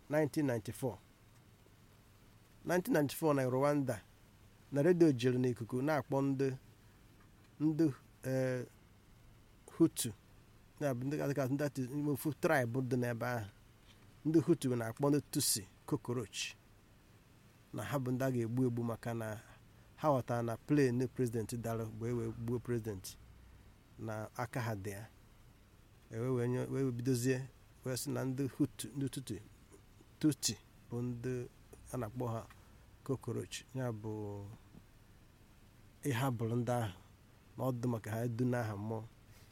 1994 1994 na rwanda na redio jere n'ikuku na-akpọ ndị ndị eh, hutu na-abụ ndị kasị kasị ndị ime ofu traịbụ dị n'ebe ahụ ndị hutu na-akpọ ndị tusi kokoroch na ha bụ ndị a ga-egbu egbu maka na ha ghọtara na plen prezidenti dara wee wee gbuo prezidenti na aka ha dị ya ewee wee nye- wee bidozie wee sị na ndị hutu ndị tutu tuti bụ ndị a na-akpọ ha kokoroch ya bụ ihe bụrụ ndị ahụ na ọdụ maka ha edu n'aha mmụọ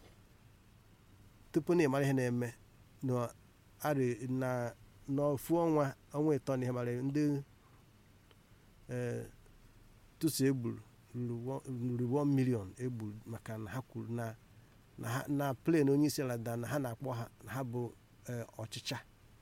tupu na ịmara ihe na-eme na arị na n'ofu ọnwa ọnwa ịtọ na ihe mara ndị ee tusi egburu ruru 1 million egburu maka na ha kwuru na na ha na plen onye isi ala daa na ha na-akpọ ha na ha bụ ee, ọchịcha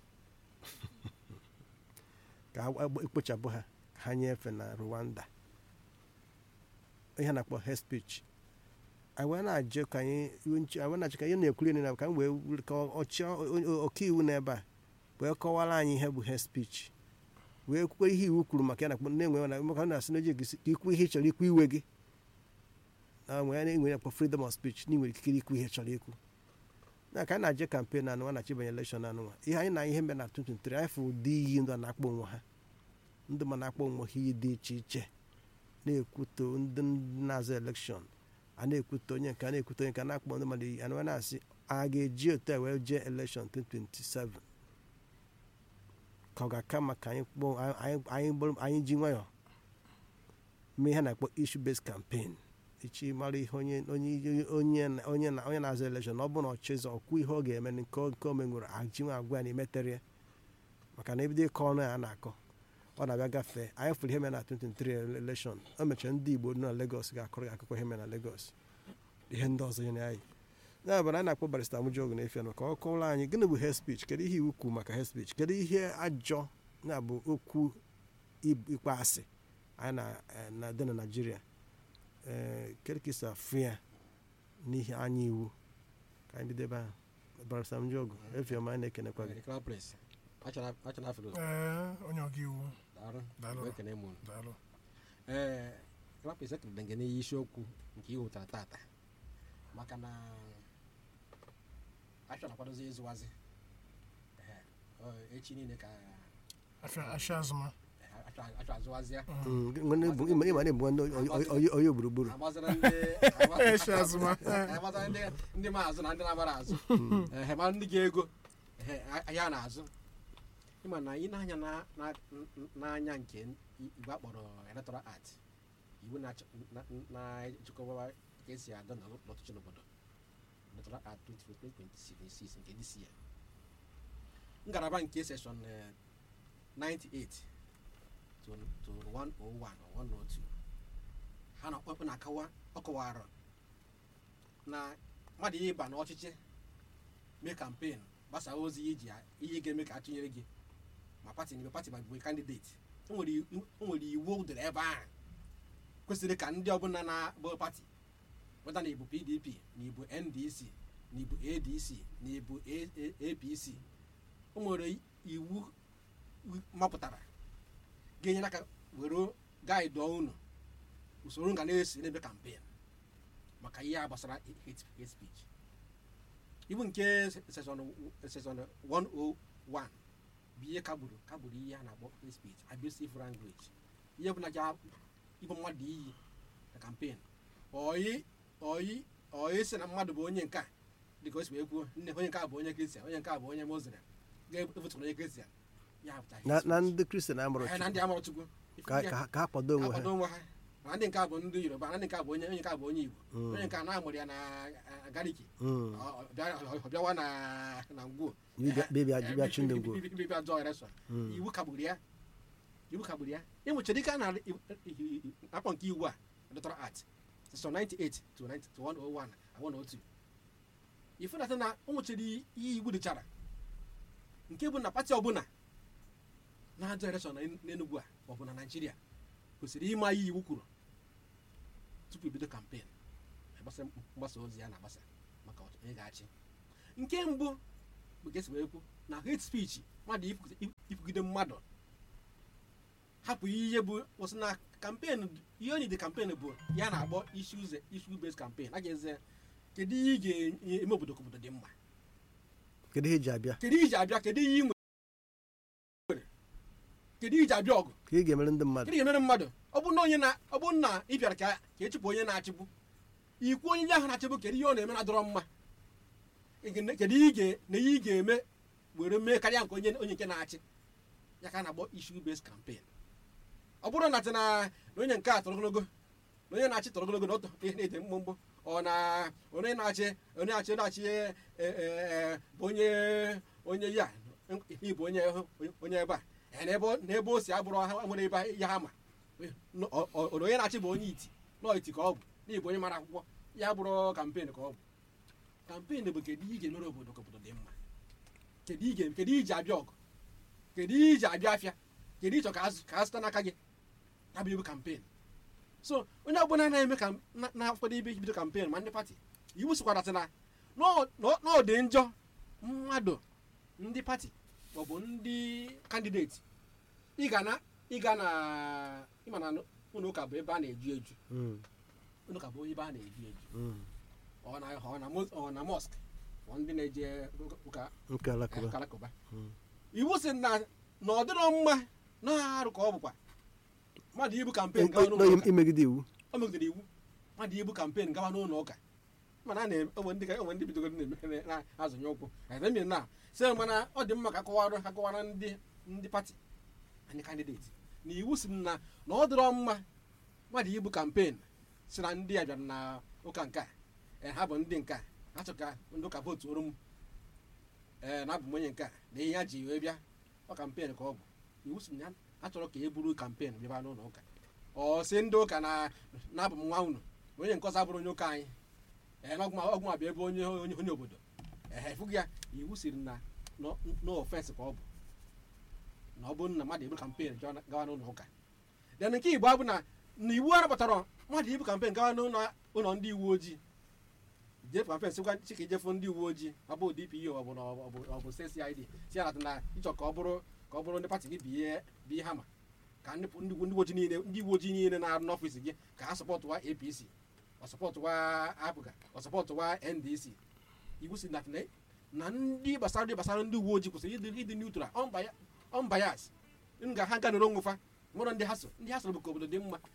ka ha gba- ekpochapụ ha ka ha nyefee na rwanda ihe a na-akpọ hate speech anyị wee na-ajụ ka anyị iwe nche- anyị wee na-achọ ka anyị na-ekwuri na ka m wee were- ka ọchị ọkaiwu n'ebe a wee kọwara anyị ihe bụ hate speech wee kwukwe ihe iwu kwuru maka ya na na-enwe na maka na asị na oji ka ikwu ihe ị chọrọ ikwu iwe gị na nwere na-enwe akpọ freedom of speech na ị nwere ikikere ikwu ihe ị chọrọ ikwu na ka anyị na-aje kampen anụnwa na chibanye elekshọn anụnwa ihe anyị na ihe mere na 2023 anyị fụ ụdị iyi ndụ a na-akpọ onwe ha ndị ma na-akpọ onwe ha iyi dị iche iche na-ekwuto ndị na-azụ elekshọn a na-ekwute onye nke a na-ekwute onye nke a na-akpọ ndị mmadụ iyi anụnwa na-asị a ga-eji otu a wee jee elekshọn 2027 ka ọ ga-aka maka anyị kpọọ anyị anyị bụrụ- anyị ji nwayọọ mee ihe a na-akpọ issue based campaign ichi mara ihe onye onye onye na- onye na onye na-azụ elekshọn ọ bụrụ na ọ chịzọ ọkwụ ihe ọ ga-eme nke ọ- nke o menwere ajinwe agwa ya na imetere ya maka na ebido ịkọ ọnụ ya a na-akọ ọ na-abịa gafee anyị fụrụ ihe mere na 2023 elekshọn o mechara ndị igbo nọ na legos ga-akọrọ gị akụkọ ihe mere na legos ihe ndị ọzọ nyere anyị ya bụ na anyị na-akpọ barista mụjọgụ na-efe nụ ka ọ kọwara anyị gịnị bụ hate speech kedu ihe iwu kwuru maka hate speech kedu ihe ajọ ya bụ okwu ib- ịkpọ asị anyị na- eh, na dị na naijiria ee kedu ka isi afụ ya n'ihe anya iwu ka anyị bido ebe ahụ barista mụjọgụ efe ọma anyị na-ekenekwa gị Crown Prince achọrọ achọrọ afọ ee onye ọka iwu daalụ Daalụ. Mgbe ekene mụ daalụ ee Crown Prince ekelere gị n'ihe isiokwu nke ị hụtara tata maka na achọ na-akwadozi ịzụwazi Ehe, ọ, echi niile ka afịa afịa azụma ehe, achọ achọ azụwazi ya Mm, gị- nwere ebu- ịma ịma na-ebu ndị oyi- oyi- oyi- oyi gburugburu agbazara ndị Echi azụma. agbazara ndị ndị ma azụ na ndị na-agbara azụ ehe ma ndị ga-ego ehe ahịa na-azụ ịma na ị na-anya na- na- n'anya nke igwe akpọrọ electoral art iwu na-achọ- na- na-echekwa ka esi adọ na n'ọchịchị n'obodo electoral art 2026 nke dc ya ngalaba nke seshọn eh, 98 to to 101 or 102 ha na ọkpụkpụ na-akọwa ọ kọwara na mmadụ ihe ịba n'ọchịchị mee kampen gbasaa ozi ihe iji ihe ga-eme ka atụnyere gị ma pati n'ime pati ma bụ kandideti o nwere iwu- o nwere iwu dere ebe ahụ kwesịrị ka ndị ọbụla na-abụ pati weta na ibu pdp na ibu ndc na ibu adc na ibu A- A- apc o nwere iwu mapụtara ga-enyere aka were gaịdụ unu usoro nga na-esi n'ebe kampen maka ihe a gbasara hate hate speech ibu nke session session 101 bụ ihe kagburu kagburu ihe a na-akpọ hate speech abusive language ihe bụ na ja ịbụ mmadụ iyi na kampen oyi oyi oyi si na mmadụ bụ onye nke a dịka o si wee kwuo nne onye nke a bụ onye kristian onye nke a bụ onye muslim ga-efutụrụ onye kristian ya pụta hate na na speech. ndị kristian amụrụ Eh, na ndị Chukwu, amụrụ chukwu ka ka ha- ka ha kwado onwe ha akwado onwe ha ma ndị nke a bụ ndị yoruba na ndị nke a bụ onye onye nke a bụ onye igbo Mm. onye nke a na-amụrụ ya na ah, gariki Mm. ọ- ọ bịa- ọ bịawa na na ngwuo Bịa- bịa- bịa- bịa chụ ndị ngwuo. bịa jọọ election Mm. iwu kagburu ya iwu kagburu ya ịnwechara ike a na akpọ nke iwu a electoral act section 98 to 90 to 101 and 102 ifedata na o nwechara ihe iwu dịchara nke bụ na pati ọbụla na-ajọ election na n'enugwu a maọbụ na naijiria kwesịrị ịma ihe iwu kwuru tupu ebido kampen gbasa mgbasa ozi ya na-agbasa maka onye ga-achị nke mbụ bụ ka esi wee kwu na hate speech mmadụ ikwugide- ikwugide mmadụ hapụ ihe bụ kwụsị na kampen ihe onye dị kampen bụ ya na-agbọ isi ụzọ isi base kampen a ga-eze kedu ihe ị ga-eme obodo ka obodo dị mma kedu ihe iji abịa kedu ihe iji abịa kedu ihe ị nwere kedu ihe iji abịa ọgụ ka ị ga-emere ndị mmadụ kedu ga-emere mmadụ ọ bụ na onye na ọ bụ na ị bịara ka ka echụpụ onye na-achịpụ ikwu onye ahụ na-achịpụ kedu ihe ọ na-eme na-adọrọ mma Ị ga- kedu ihe ị ga- na ihe ị ga-eme were mee karịa nke onye onye nke na-achị ya ka a na-akpọ issue based campaign ọ bụrụ na tị na na onye nke a tọrọ ogologo na onye na-achị tọrọ ogologo na ọ tọ- ihe na-ete mgbomgbo ọ na onye na-achị onye na-achị onye na-achị e, e, e, bụ onye onye ya ihe bụ onye onye ebe a ee, n'ebe ọ- n'ebe o si abụrụ ha nwere ebe ya ha ma N- ọ- ọ- ọ- onye na-achị bụ onye iti nọọ iti ka ọ bụ n'ịbụ onye mara akwụkwọ ya bụrụ kampen ka ọ bụ kampen bụ kedu ihe ị ga-emere obodo ka obodo dị mma kedu ihe ị ga- kedu ihe iji abịa ọgụ kedu ihe iji abịa afịa kedu ịchọ ka a zụ- ka a zụta n'aka gị ya bụ ibu kampen so onye ọbụla na-eme ka na- na-akwado ibe ibido kampen ma ndị pati iwu sikwara sị na n'ọ- n'ọ n'ọ dị njọ mmadụ ndị pati maọbụ ndị kandideti ị ga na ịga na ịma na ụlọ ụka bụ ebe a na-eju eju Mm, ụlọ ụka bụ ebe a na-eju eju mm. ọ na ọ na mos- ọ na mọsk ọ ndị na-eje ụka nke alakụba ụka alakụba Mm. iwu sị na na ọ dịrọ mma na-arụ ka ọ bụkwa mmadụ ibu kampen gawa n'ụlọ ụka imegide iwu o megidere iwu mmadụ ibu kampen gawa n'ụlọ ụka mana a na- onwe ndị onwe ndị bidogoro na-eme na-azụnye ụkwụ ezemi na sị mana ọ dị mma ka akọwara akọwara ndị ndị pati anyị kandideti na iwu si na na ọ dịrọ mma mmadụ ibu kampen si na ndị a bịara na ụka nke a ee, ha bụ ndị nke a ha chọ ka ndị ụka vootu oro m ee na abụ m onye nke a na ihe ya ji wee bịa ọ kampen ka ọ bụ iwu si na a chọrọ ka e buru kampen bịaba n'ụlọ ụka ọ sị ndị ụka na na-abụ m nwa unu na onye nke ọzọ abụrụ onye ụka anyị ee na ọgwụ abịa ebe onye onye onye obodo ee fụgị ya iwu siri na no ofensi ka ọ bụ na ọ bụrụ na mmadụ ebu kampen gawa n'ụlọ ụka den nke igbo abụ na na iwu arapụtara mmadụ ibu kampen gawa n'ụlọ ụlọ ndị uwe ojii jefu kampen sịkwa chika ijefu ndị uwe ojii ọ bụ dpo ọ bụ na ọ bụ ọ bụ cid si ya nata na ịchọ ka ọ bụrụ ka ọ bụrụ ndị pati gị biye biye hama ka ndị ndị uwe ojii niile ndị uwe ojii niile na-arụ n'ọfịs gị ka ha sọpọtụwa apc ọ sọpọtụwa apụga ọ sọpọtụwa ndc iwu si na na ndị gbasara ndị gbasara ndị uwe ojii kwụsịrị ịdị ịdị neutral unbias m ga ha ganụrụ onwe fa nwere ndị ha so ndị ha soro bụ ka obodo dị mma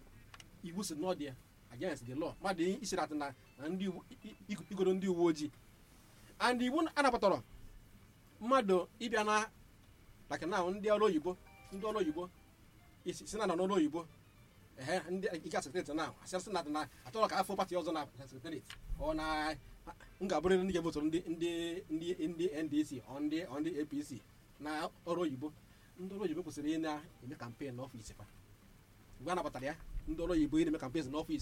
iwu si n'ọ dị ya against the law mmadụ isirata na na ndị uwe- i- i- igoro ndị uwe ojii and iwu anabatara mmadụ ịbịa na like now ndị ọrụ oyibo ndị ọrụ oyibo isi si na nọ n'ọrụ oyibo ehe ndị ike sekretari na asịrịsị na na achọrọ ka afọ pati ọzọ na sekretari ọ na m ga-abụrịrị ndị ga-evotụrụ ndị ndị ndị ndị ndc ọ ndị ọ ndị apc na ọrụ oyibo ndị ọrụ oyibo kwesịrị ị na-eme kampen n'ọfịs fa mgbe a nabatara ya ndị ọrụ oyibo ị na-eme kampen n'ọfịs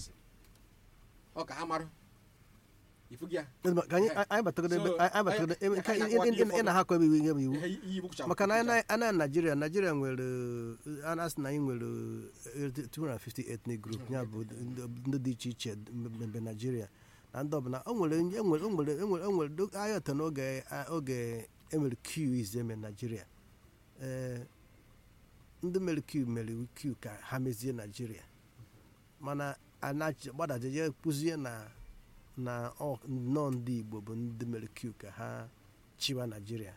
ọ ka ha marụ ifu gị ya ka anyị anyị batagoro ebe So, anyị batagoro ebe anyị- nke anyị ị- na-akọwa ị- ndị ị- ị ụfọdụ. na-ahakọ ebe iwu ihe bụ iwu ihe iyi iwu kwuchara maka na anyị na- anyị na naijiria naijiria nwere a na-asị na anyị nwere eh, 250 ethnic group ya bụ ndị- ndị dị iche iche mbe naijiria na ndị ọbụla o nwere onye- enwere o nwere enwere o nwere do- anyị ọtọ n'oge a- oge emere q ize eme naijiria ee ndị mere q mere q ka ha mezie naijiria mana anachi gbadajeje kpụzie na na ọ- nnọọ ndị igbo bụ ndị mere q ka ha chiwa naijiria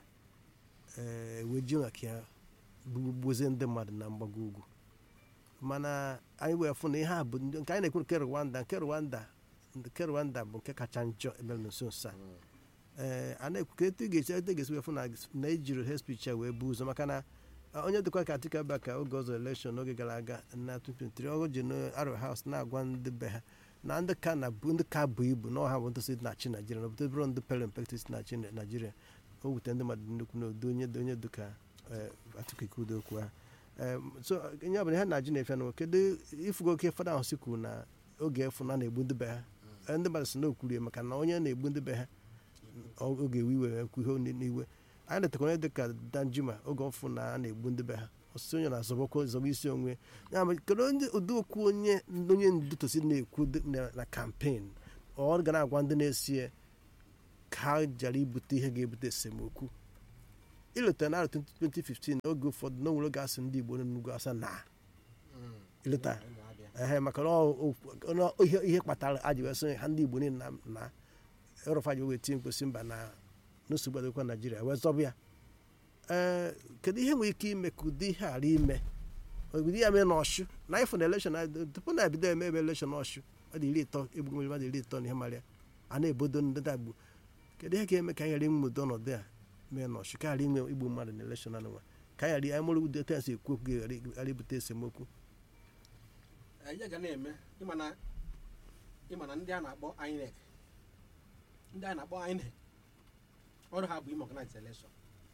ee wee ji maka ya gbuzie ndị mmadụ na mgbago ugwu mana anyị wee fụ na ihe a bụ ndị- nke anyị na-ekwu nke rwanda nke rwanda nke rwanda bụ nke kacha njọ emere nso nso a ee a na-ekwu ka etu ị ga-esi etu ị ga-esi wee fụ na na ejiri hate speech a wee buo ụzọ maka na a, onye dịkwa ka Atiku Abubakar oge ọzọ elekshọn n'oge gara aga na 2023 ọ ji n'Aro House na-agwa ndị be ha na ndị ka na bụ ndị ka bụ ibu na ọha bụ ndị si na-achị naijiria na obodo bụrụ ndị pere mpe si na-achị naijiria o wute ndị mmadụ nnukwu na udo onye onye dịka eh, Atiku Ikudo okwu ha Em, so onye ọbụla ihe na-ajụ na-efe na kedu ifugo oke fada ahụ si kwuru na oge efu na na-egbu ndị be ha Eh, ndị mmadụ si na okwurie maka na onye na-egbu ndị be ha ọ- oge iwe iwe ekwu ihe oni- n'iwe anyị letakwa onye dịka danjuma oge ọfụ na a na-egbu ndị be ha ọsịsị onye na-azọbọkwa zọba isi onwe ya ma kedu ndị ụdị okwu onye onye ndu tosi na-ekwu dị- na- na kampen ọ ga na-agwa ndị na-esi ya ka ha jara ibute ihe ga-ebute esemokwu ileta na 2015 oge ụfọdụ na onwere oge asị ndị igbo nọ n'ugwu asa na ileta ehe maka na ọ- ọ- na ihe ihe kpatara aji wee sị ha ndị igbo niile na na ịrụfa ji wee tie mkposi mba na nsogbu adịkwa naijiria wee zọbụ ya ee kedu ihe nwere ike ime ka ụdị ihe ghara ime ụdị ya mee n'ọshụ na ịfụ na elekshọn na- tupu na ebido eme ebe elekshọn ọshụ ọ dị iri ịtọ egbugo mmiri mmadụ iri ịtọ na ihe mara ya a na-ebodo ndị dagbu kedu ihe ga-eme ka anyị ghara inwe ụdị ọnọdụ a mee n'ọshụ ka ghara inwe igbu mmadụ na elekshọn anụnwa ka anyị ghara anyị mụrụ ụdị etu esi ekwu okwu ga-ghara ghara ibute esemokwu ihe ga na-eme ịma na ịma na ndị a na-akpọ INEC ndị a na-akpọ INEC ọrụ ha bụ ime organize election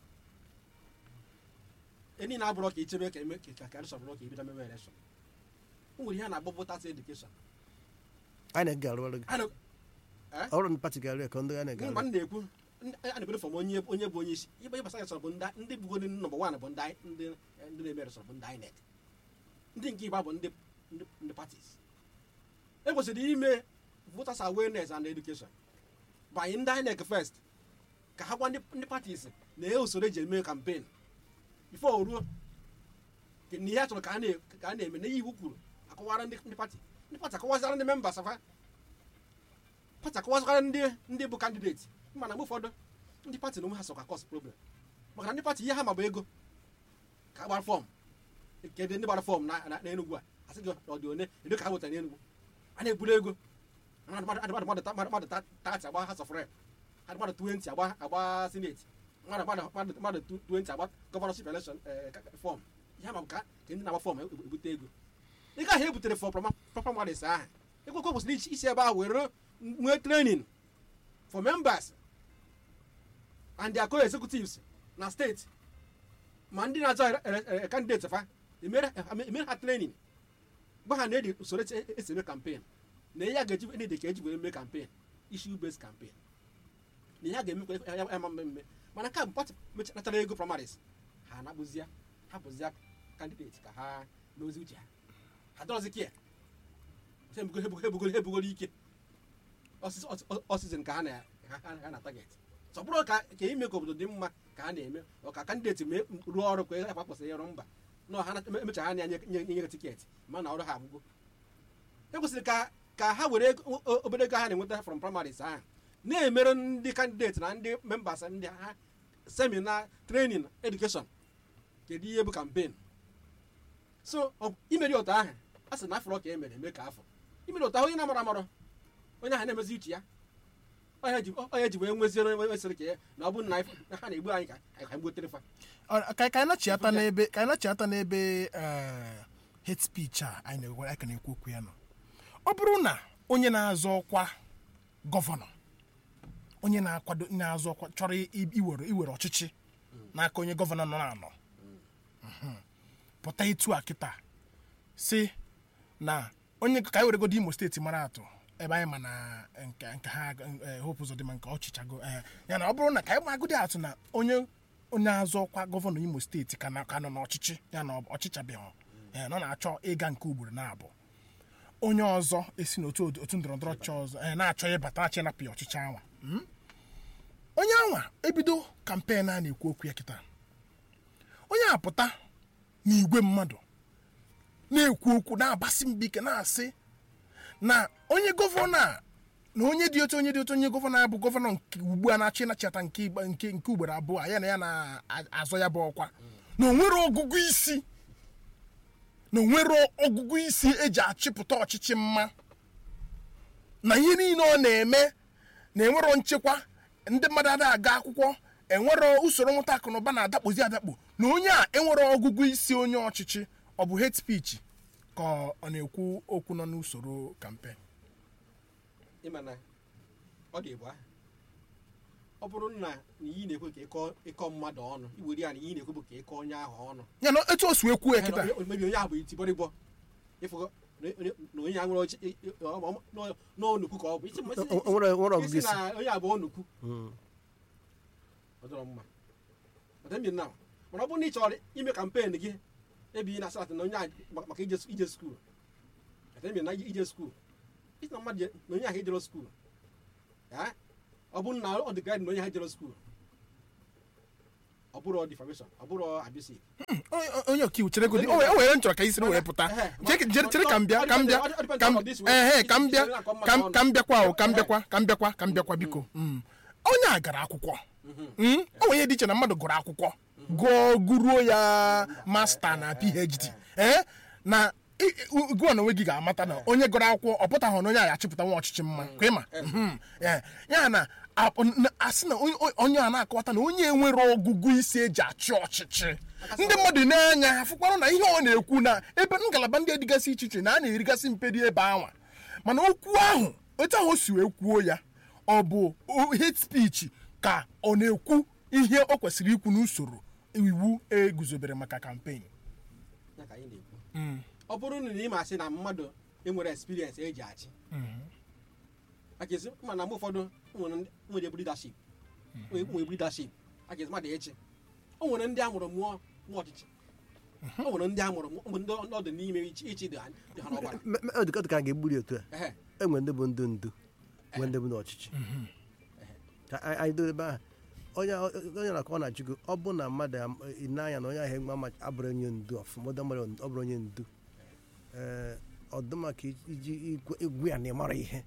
enyi na-abụrọ ka ichebe ka eme ka ka election bụrụ ka ebido mebe election o nwere ihe a na-akpọ voters education anyị ga-arụ ọrụ gị A na- Eh? ọrụ ndị pati ga-arụ ya ka ndị anyị mgbe ga-arụ m na-ekwu ndị- a na-ekwere fọm onye onye bụ onye isi ibe ịgbasa election bụ ndị ndị bugoro nọmba wan bụ ndị ndị ndị na-eme election bụ ndị INEC ndị nke ịgba bụ ndị ndị ndị parties e kwesịrị ime voters awareness and education banye ndị INEC first ka ha gwa ndị ndị parties na e usoro eji eme campaign before o ruo ke- na ihe a chọrọ ka a na- ka a na-eme na ihe iwu kwuru akọwara ndị ndị pati ndị pati akọwazara ndị members afa pati akọwazara ndị ndị bụ kandideti mana mgbe ụfọdụ ndị pati na onwe ha sọkwa cause problem maka na ndị pati ihe ha ma bụ ego ka a gbara fọm kedụ ndị gbara fọm na na- n'Enugu a asị gị ọ dị one edo ka ha wetara n'Enugu a na-eburu ego mmadụ mmadụ mmadụ mmadụ ta- mmadụ mmadụ ta- tati agba House of Rep mmadụ mmadụ 20 agba agba senate mmadụ mmadụ mmadụ mmadụ 20 agba gọvanọship election fọm ihe ma bụ ka ka ndị na-agba fọm ebu- ebute ego ego ahụ e butere fọ primaries ahụ ego kwa kwesịrị isi- isi ebe ahụ were nwee training for members and their co-executives na steeti ma ndị na-azọ candidate fa emere emere ha training gwa ha na edi usoro esi esi eme campaign na ihe a ga-eji ndị dị ka eji wee mee campaign issue based campaign na ihe a ga-emekwa ya ya ma mmemme mana ka pati natara ego primaries ha anakpụzia hapụzia candidate ka ha n'ozi uche ha ha dọrọzi kia ha ebugoro ha ebugoro ike ọsịzin ka ha na ha ha na target so ọ bụrụ ka ka ime ka obodo dị mma ka ha na-eme ọ ka kandideti mee rụọ ọrụ ka ha kpakpọsị ịrụ mba na ha emecha ha na-enye nye tiketi ma na ọrụ ha agwụgo e kwesịrị ka ka ha were ego- o- obere ego ha na-enweta from primaries ahụ na-emere ndị kandideti na ndị members ndị ha semina training education kedu ihe bụ campaign so ọ- imeri otu ahụ a sị na afọ ka e mere eme ka afọ imeri otu ahụ onye na-amara amarọ onye ahụ na-emezi uche ya onye ji onye ji wee nweziere onye nwesịrị ka ya na ọ bụrụ na anyị- na ha na-egbu anyị ka anyị ka gbutere fa Ọ- ka ka anyị nachiata n'ebe ka anyị nachiata n'ebe eh, hate speech a anyị na-ekwu anyị ka na-ekwu okwu ya nọ ọ bụrụ na onye na-azọ ọkwa gọvanọ onye na-akwado na-azọ ọkwa chọrọ i- iwere iwere ọchịchị n'aka onye gọvanọ nọ na-anọ Mhm. pụta etu a kịta si na onye ka anyị weregodo imo steeti mara atụ ebe anyị ma na nke nke ha eh, hope ụzọ dị ma nke ọchịchago eh, ya na ọ bụrụ na ka anyị magodi atụ na onye onye azọ ọkwa gọvanọ imo steeti ka na- ka nọ n'ọchịchị ya na ọ- ọchịchabeghị eh, na ọ na-achọ ịga nke ugboro na-abụ onye ọzọ esi n'otu otu otu ndọrọ ndọrọ ọchịchị ọzọ eh, na-achọ ịbata achị ịnapụ ya ọchịchị anwa Mm? onye anwa ebido kampen a na-ekwu okwu ya kịta onye apụta n'igwe mmadụ na-ekwu okwu na-agbasi mbọ ike na-asị na onye gọvanọ a na onye dị otu onye dị otu onye gọvanọ a bụ gọvanọ nke ugbu a na-achị ịnachata nke igba- nke nke ugboro abụọ ya na ya na-azọ ya bụ ọkwa na onwere ọgụgụ isi na onwere ọgụgụ isi eji achịpụta ọchịchị mma na ihe niile ọ na-eme na enwero nchekwa ndị mmadụ ada aga akwụkwọ enwero usoro nweta akụ na ụba na-adakpozi adakpo na onye a enwere ọgụgụ isi onye ọchịchị ọ bụ hate speech ka ọ na-ekwu okwu nọ n'usoro kampen ịma na ọ dị ebu ahụ ọ bụrụ na na iyi na-ekwe ka ịkọ ịkọ mmadụ ọnụ iwere ya na iyi na-ekwe bụ ka ịkọ onye ahụ ọnụ ya na etu o si wee kwuo ya kịta mebi onye ahụ bụ itibọrịbọ ịfụgo na onye- na onye ahụ nwere ọchị ị- ị- ọ- ọ- nọ- n'onukwu ka ọ bụ isi O- o- nwere nwere ọgụgụ isi isi na onye a bụ onukwu Mm. ọ dọrọ mma ọdịmbi na mana ọ bụrụ na ị chọrọ ime kampen gị ebi na asatọ na onye a maka maka ije ije skuul ọdịmbi na ije skuul isi na mmadụ je- na onye ahụ ejero skuul ya ọ bụrụ na ọ dị gaịdị na onye ahụ ejero skuul ọ bụrụ defamation ọ bụrụ abusive Onye- onye ọkaiwu chere godi o were m chọrọ ka isi wee pụta Chere- chere chere ka m bịa ka m bịa ka m ehe ka m bịa ka m- ka m bịakwa o ka m bịakwa ka m bịakwa ka m bịakwa biko Mm. onye a gara akwụkwọ Mm? o nwere ihe dị iche na mmadụ gụrụ akwụkwọ gụọ guruo ya masta na phd ee na ị- ị- gụọ na onwe gị ga-amata na onye gụrụ akwụkwọ ọ pụtaghị na onye a achịpụta nwa ọchịchị mma ka ịma Mhm. Eh, ya na a- n- asị na onye- onye a na-akọwata na onye nwere ọgụgụ isi eji achị ọchịchị ndị mmadụ na-anya afụkwarụ na ihe ọ na-ekwu na ebe ngalaba ndị dịgasị iche iche na a na-erigasị mperi ebe anwa mana okwu ahụ otu ahụ o si wee kwuo ya ọ bụ o- hate speech ka ọ na-ekwu ihe o kwesịrị ikwu n'usoro iwu eguzobere maka kampen ya ka anyị na-ekwu ọ bụrụ na ị ma sị na mmadụ enwere experience eji achị aka esi mana mgbe ụfọdụ nwere ndị- nwere ebu leadership nwere ebu leadership aka esi mmadụ echi o nwere ndị a mụrụ mụọ mụọ ọchịchị o nwere ndị a mụrụ mụọ mgbe ndị ọ dị n'ime ichi ichi dị ha dị ha n'ọgbara Me- me- ọ dị ka ọ dị ka a ga-egburi otu a ehe enwe ndị bụ ndị ndu nwee ndị bụ ndị ọchịchị ka anyị anyị dobe ebe ahụ onye onye na-akọ ọ na-achịgo ọ bụ na mmadụ am- ị na-anya na onye ahụ enwe ama abụrụ onye ndu ọfụma ọdọ mmadụ ọ bụrụ onye ndu ee ọ dị maka iji igwe- igwe ya na ịmara ihe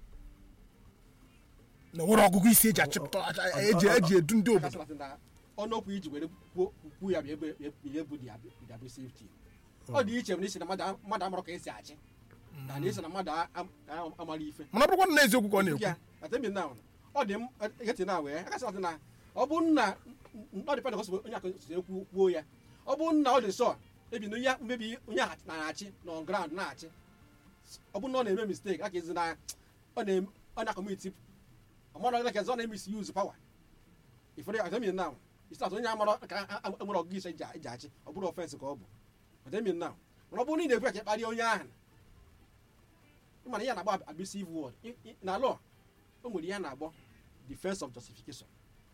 na nwere ọgụgụ isi eji achịpụta eji eji edu ndị obodo kasịlasị na ọnụokwu iji were kwuo kwuo ya bụ ebe ihe bụ the abusive team ọ dị iche na isi na mmadụ a- mmadụ amụrụ ka esi achị na na isi na mmadụ a- am- a- amara ife mana ọ bụrụkwa na eziokwu ka ọ na-ekwu ya atemi na ọ dị m eketi na wee akasịlasị na ọ bụ nna ọ dị pentikọst onye akụ si ekwu kwuo ya ọ bụ nna ọ dị sọ ebi na onye mmebi onye ahụ na-achị na on ground na-achị ọ bụ na ọ na-eme mistake aka ezi na ọ na-eme ọ na-akọmiti ọmara like ọ na-eme isi use power ifere atemi na isi atụ onye amara ka a- a- enwere ọgụgụ isi eji eji achị ọ bụrụ ofensi ka ọ bụ atemi na mana ọ bụrụ na ị na-ekwu ya ka ị kparịa onye ahụ ịmana ihe a na-agba abusive word I- i- na law o nwere ihe a na-agbọ defense of justification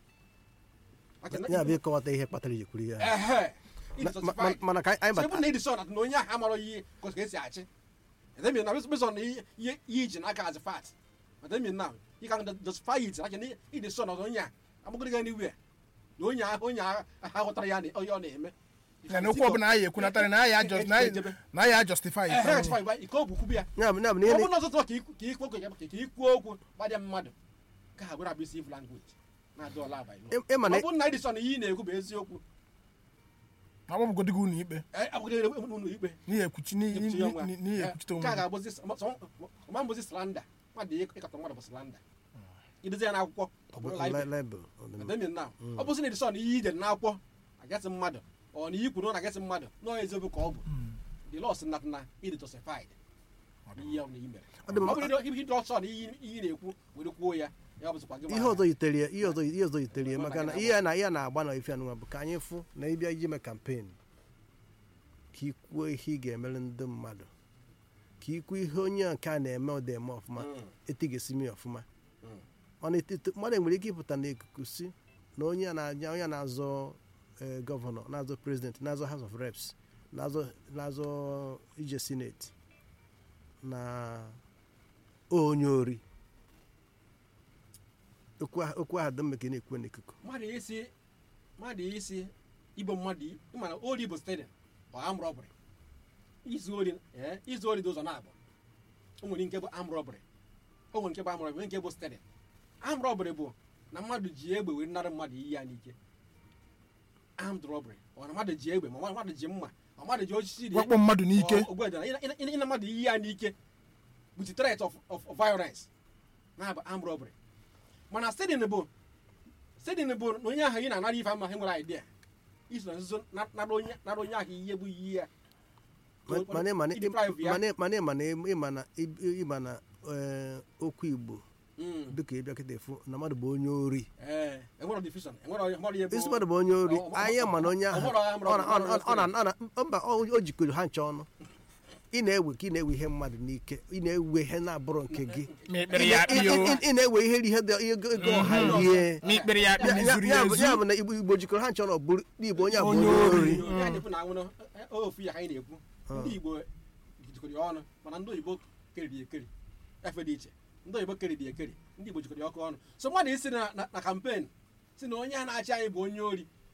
Aka na- ya bụ ịkọwata ihe kpatara iji kwuru ya ehe Ma- it's ma- justified. mana ka anyị So ebe bata na edison na onye ahụ amara ihe ka ka esi achị edemi na bezon na ihe ihe iji n'aka as fat edemi na you can justify it like na edison na onye a amagoro ga anywhere na onye ahụ onye ahụ aghọtara ya na onye ọ na-eme ya na okwu ọbụla anyị ekwunatara na anyị ajọ- na anyị- na anyị ajustify ehe ite justify by ike okwu kwubi ya ya bụ ya bụ na ọ ihe bụrụ na ọtụtụ ka ikwu ka ikwu okwu ka ikwuo okwu gbadịa mmadụ ka ha gwara abusive language na-adị ọla abalị ị- ịma na ọ bụrụ na edison ihe ị na-ekwu bụ eziokwu ma ọ bụgodịgo ụlọ ikpe agbagidere ụlọ ikpe n'ihi ekwuchi n'ihi ekwuchi ya nwa. n'ihi- n'ihi ekwuchite ka a onwe gị. ga-abụzi ọma mbụzi slanda mmadụ ịkatọ mmadụ bụ slanda idezi ya n'akwụkwọ ọ bụrụ Li- libel libel ọ dị mma. Ademi na ọ bụzi na edison ihe ide n'akwụkwọ agasị mmadụ ọ na ikwu na ọ na-agasị mmadụ na ọ eziokwu ka ọ bụ the law sị na na ịdị justified ihe ọ na i mere Ọ dị mma. ọ bụrụ na ịdị ọsọ na ihe ihe ị na-ekwu were kwuo ya ya ọ bụzikwa gị ihe ọzọ yitere ya ihe ọzọ ihe ọzọ yitere ya maka na ihe a na ihe a na-agba na ife anụnwa bụ ka anyị fụ na ịbịa iji mee kampen ka ikwuo ihe ị ga-emere ndị mmadụ ka ikwu ihe onye nke a na-eme ọ dị-eme ọfụma Mm. etigesi m ya ọfụma Mm. mana etito mmadụ nwere ike ịpụta n'ikuku si na onye a na-aja onye a na-azọ eh, gọvanọ na-azọ prezident na-azọ house of reps na-azọ na-azọ ije senate na onye ori okwu ahụ okwu ahụ dị mma ka ị na-ekwu n'ikuku mmadụ isi mmadụ isi igbo mmadụ i- ịma na ori bụ stadium ọ am robbery izu ori ee izu ori dị ụzọ na-abụ o nwere nke bụ am robbery o nwere nke bụ am robbery nwee nke bụ stadium am robbery bụ na mmadụ ji egbe were nara mmadụ iyi ya n'ike armed robbery ọ na mmadụ ji egbe ma mmadụ ji mma ma mmadụ ji osisi dị wakpo mmadụ n'ike ogwedana ịna mmadụ iyi ya n'ike with threat of, of, of violence na-abụ armed robbery mana stadium bụ stadium bụ na onye ahụ ị na-anara ife ama ha nwere idea iso na nzuzo na- nara onye nara onye ahụ ihe bụ iyi ya Ma- mana ịma na- Deprive ya. mana- mana ịma na ịma na ịma na eh, okwu igbo Mm. dịka ịbịa kịta efu na mmadụ bụ onye ori ee enwero division enwero enwero ihe bụ isi mmadụ bụ onye ori ọ- ọ- anya ma na onye ahụ ọ- ọ- ọ- ọ na- ọ na- ọ na- ọ na- mba ọ o jikọrọ ha ncha ọnụ ị na-ewe ka ị na-ewe ihe mmadụ n'ike ị na-ewe ihe na-abụrụ nke gị ma ekpere ya Ị- ị- akpị o ị- ị na-ewe ihe ihe dị ihe ego ego ọha rie ma ikpere ya akpị Ya- ya mezuru ya ya bụ ya ezu bụ na igbo igbo jikọrọ ha ncha ọnụ ọ bụrụ n'igbo onye a bụ Onye onye ori. ori ya na-ekwu na anwụrụ ofu ya ka anyị na-ekwu ndị igbo jikọrọ ya ọnụ mana ndị oyibo keriri ekeri efe dị iche ndị oyibo keriri ekeri ndị igbo jikọrọ ya ọkụ ọnụ so mmadụ isi na na- na kampen si na onye a na-achị anyị bụ onye ori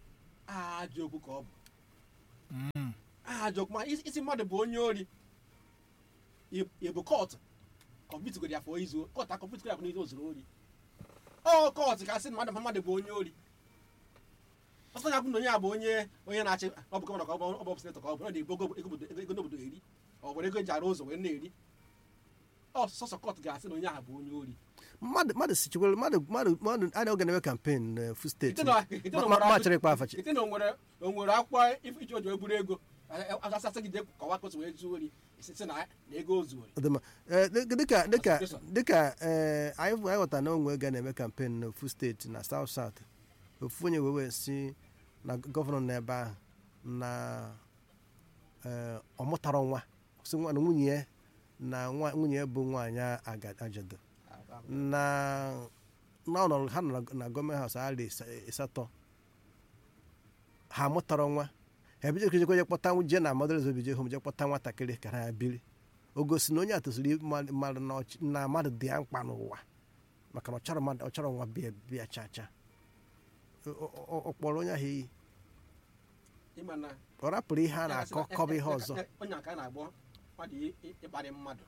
ajọ okwu ka ọ bụ Mm. ajọ okwu ma isi isi mmadụ bụ onye ori ị- ị bụ kọtụ kọmpitgoro ya fọ izu kọtụ akọmpitgoro ya fọ n'izu o zuru ori ọ kọtụ ka sị na mmadụ mmadụ bụ onye ori ọsọ ya kwụ na onye a bụ onye onye na-achị ọ bụ gọvanọ ka ọ bụ ọ bụ sinetọ ka ọ bụ ọ na-ebu ego ego- ego n'obodo eri ọ were ego eji arụ ụzọ wee na-eri ọ sọsọ kọtụ ga-asị na onye ahụ bụ onye ori mmadụ mmadụ sichikwere mmadụ mmadụ mmadụ a na-oge na-eme kampen na fu steeti Ite na- ite na Ma- nwere ma- akụ- machịrị ịkpa afachi ite na o nwere o nwere akwụkwọ if- iche oji eburu ego asasị gị jee kọwa kọtụ wee zuo ori isi na na ego o zuori ọdịmma Ee, dị- dịka dịka Association. dịka ee anyị anyị ghọtara na onwe ga na-eme kampen na ofu steeti na south south ofu onye wee wee si na gọvanọ nọ ebe ahụ na ee, ọ mụtara nwa si nwa na nwunye ya na nwa- nwunye ya bụ nwaanyị aga- ajadu na na ọ nọrọ ha nọ na- na gọọmenti haus arị ịsatọ ha mụtara nwa ha ebijekwa je kpọta je na mọdụlz obije hom je kpọta nwatakịrị ka ha biri o gosi na onye a tosiri mmadụ na ọchị- na mmadụ dị ya mkpa n'ụwa maka na ọ chọrọ mmadụ ọ chọrọ nwa bịa bịa cha cha O- o- o- ọ kpọrọ onye ahụ iyi ịma na ọ rapụrụ ihe a na-akọ kọba ihe ọzọ onye aka a na-agbọ mmadụ ị- ị- ịkparị mmadụ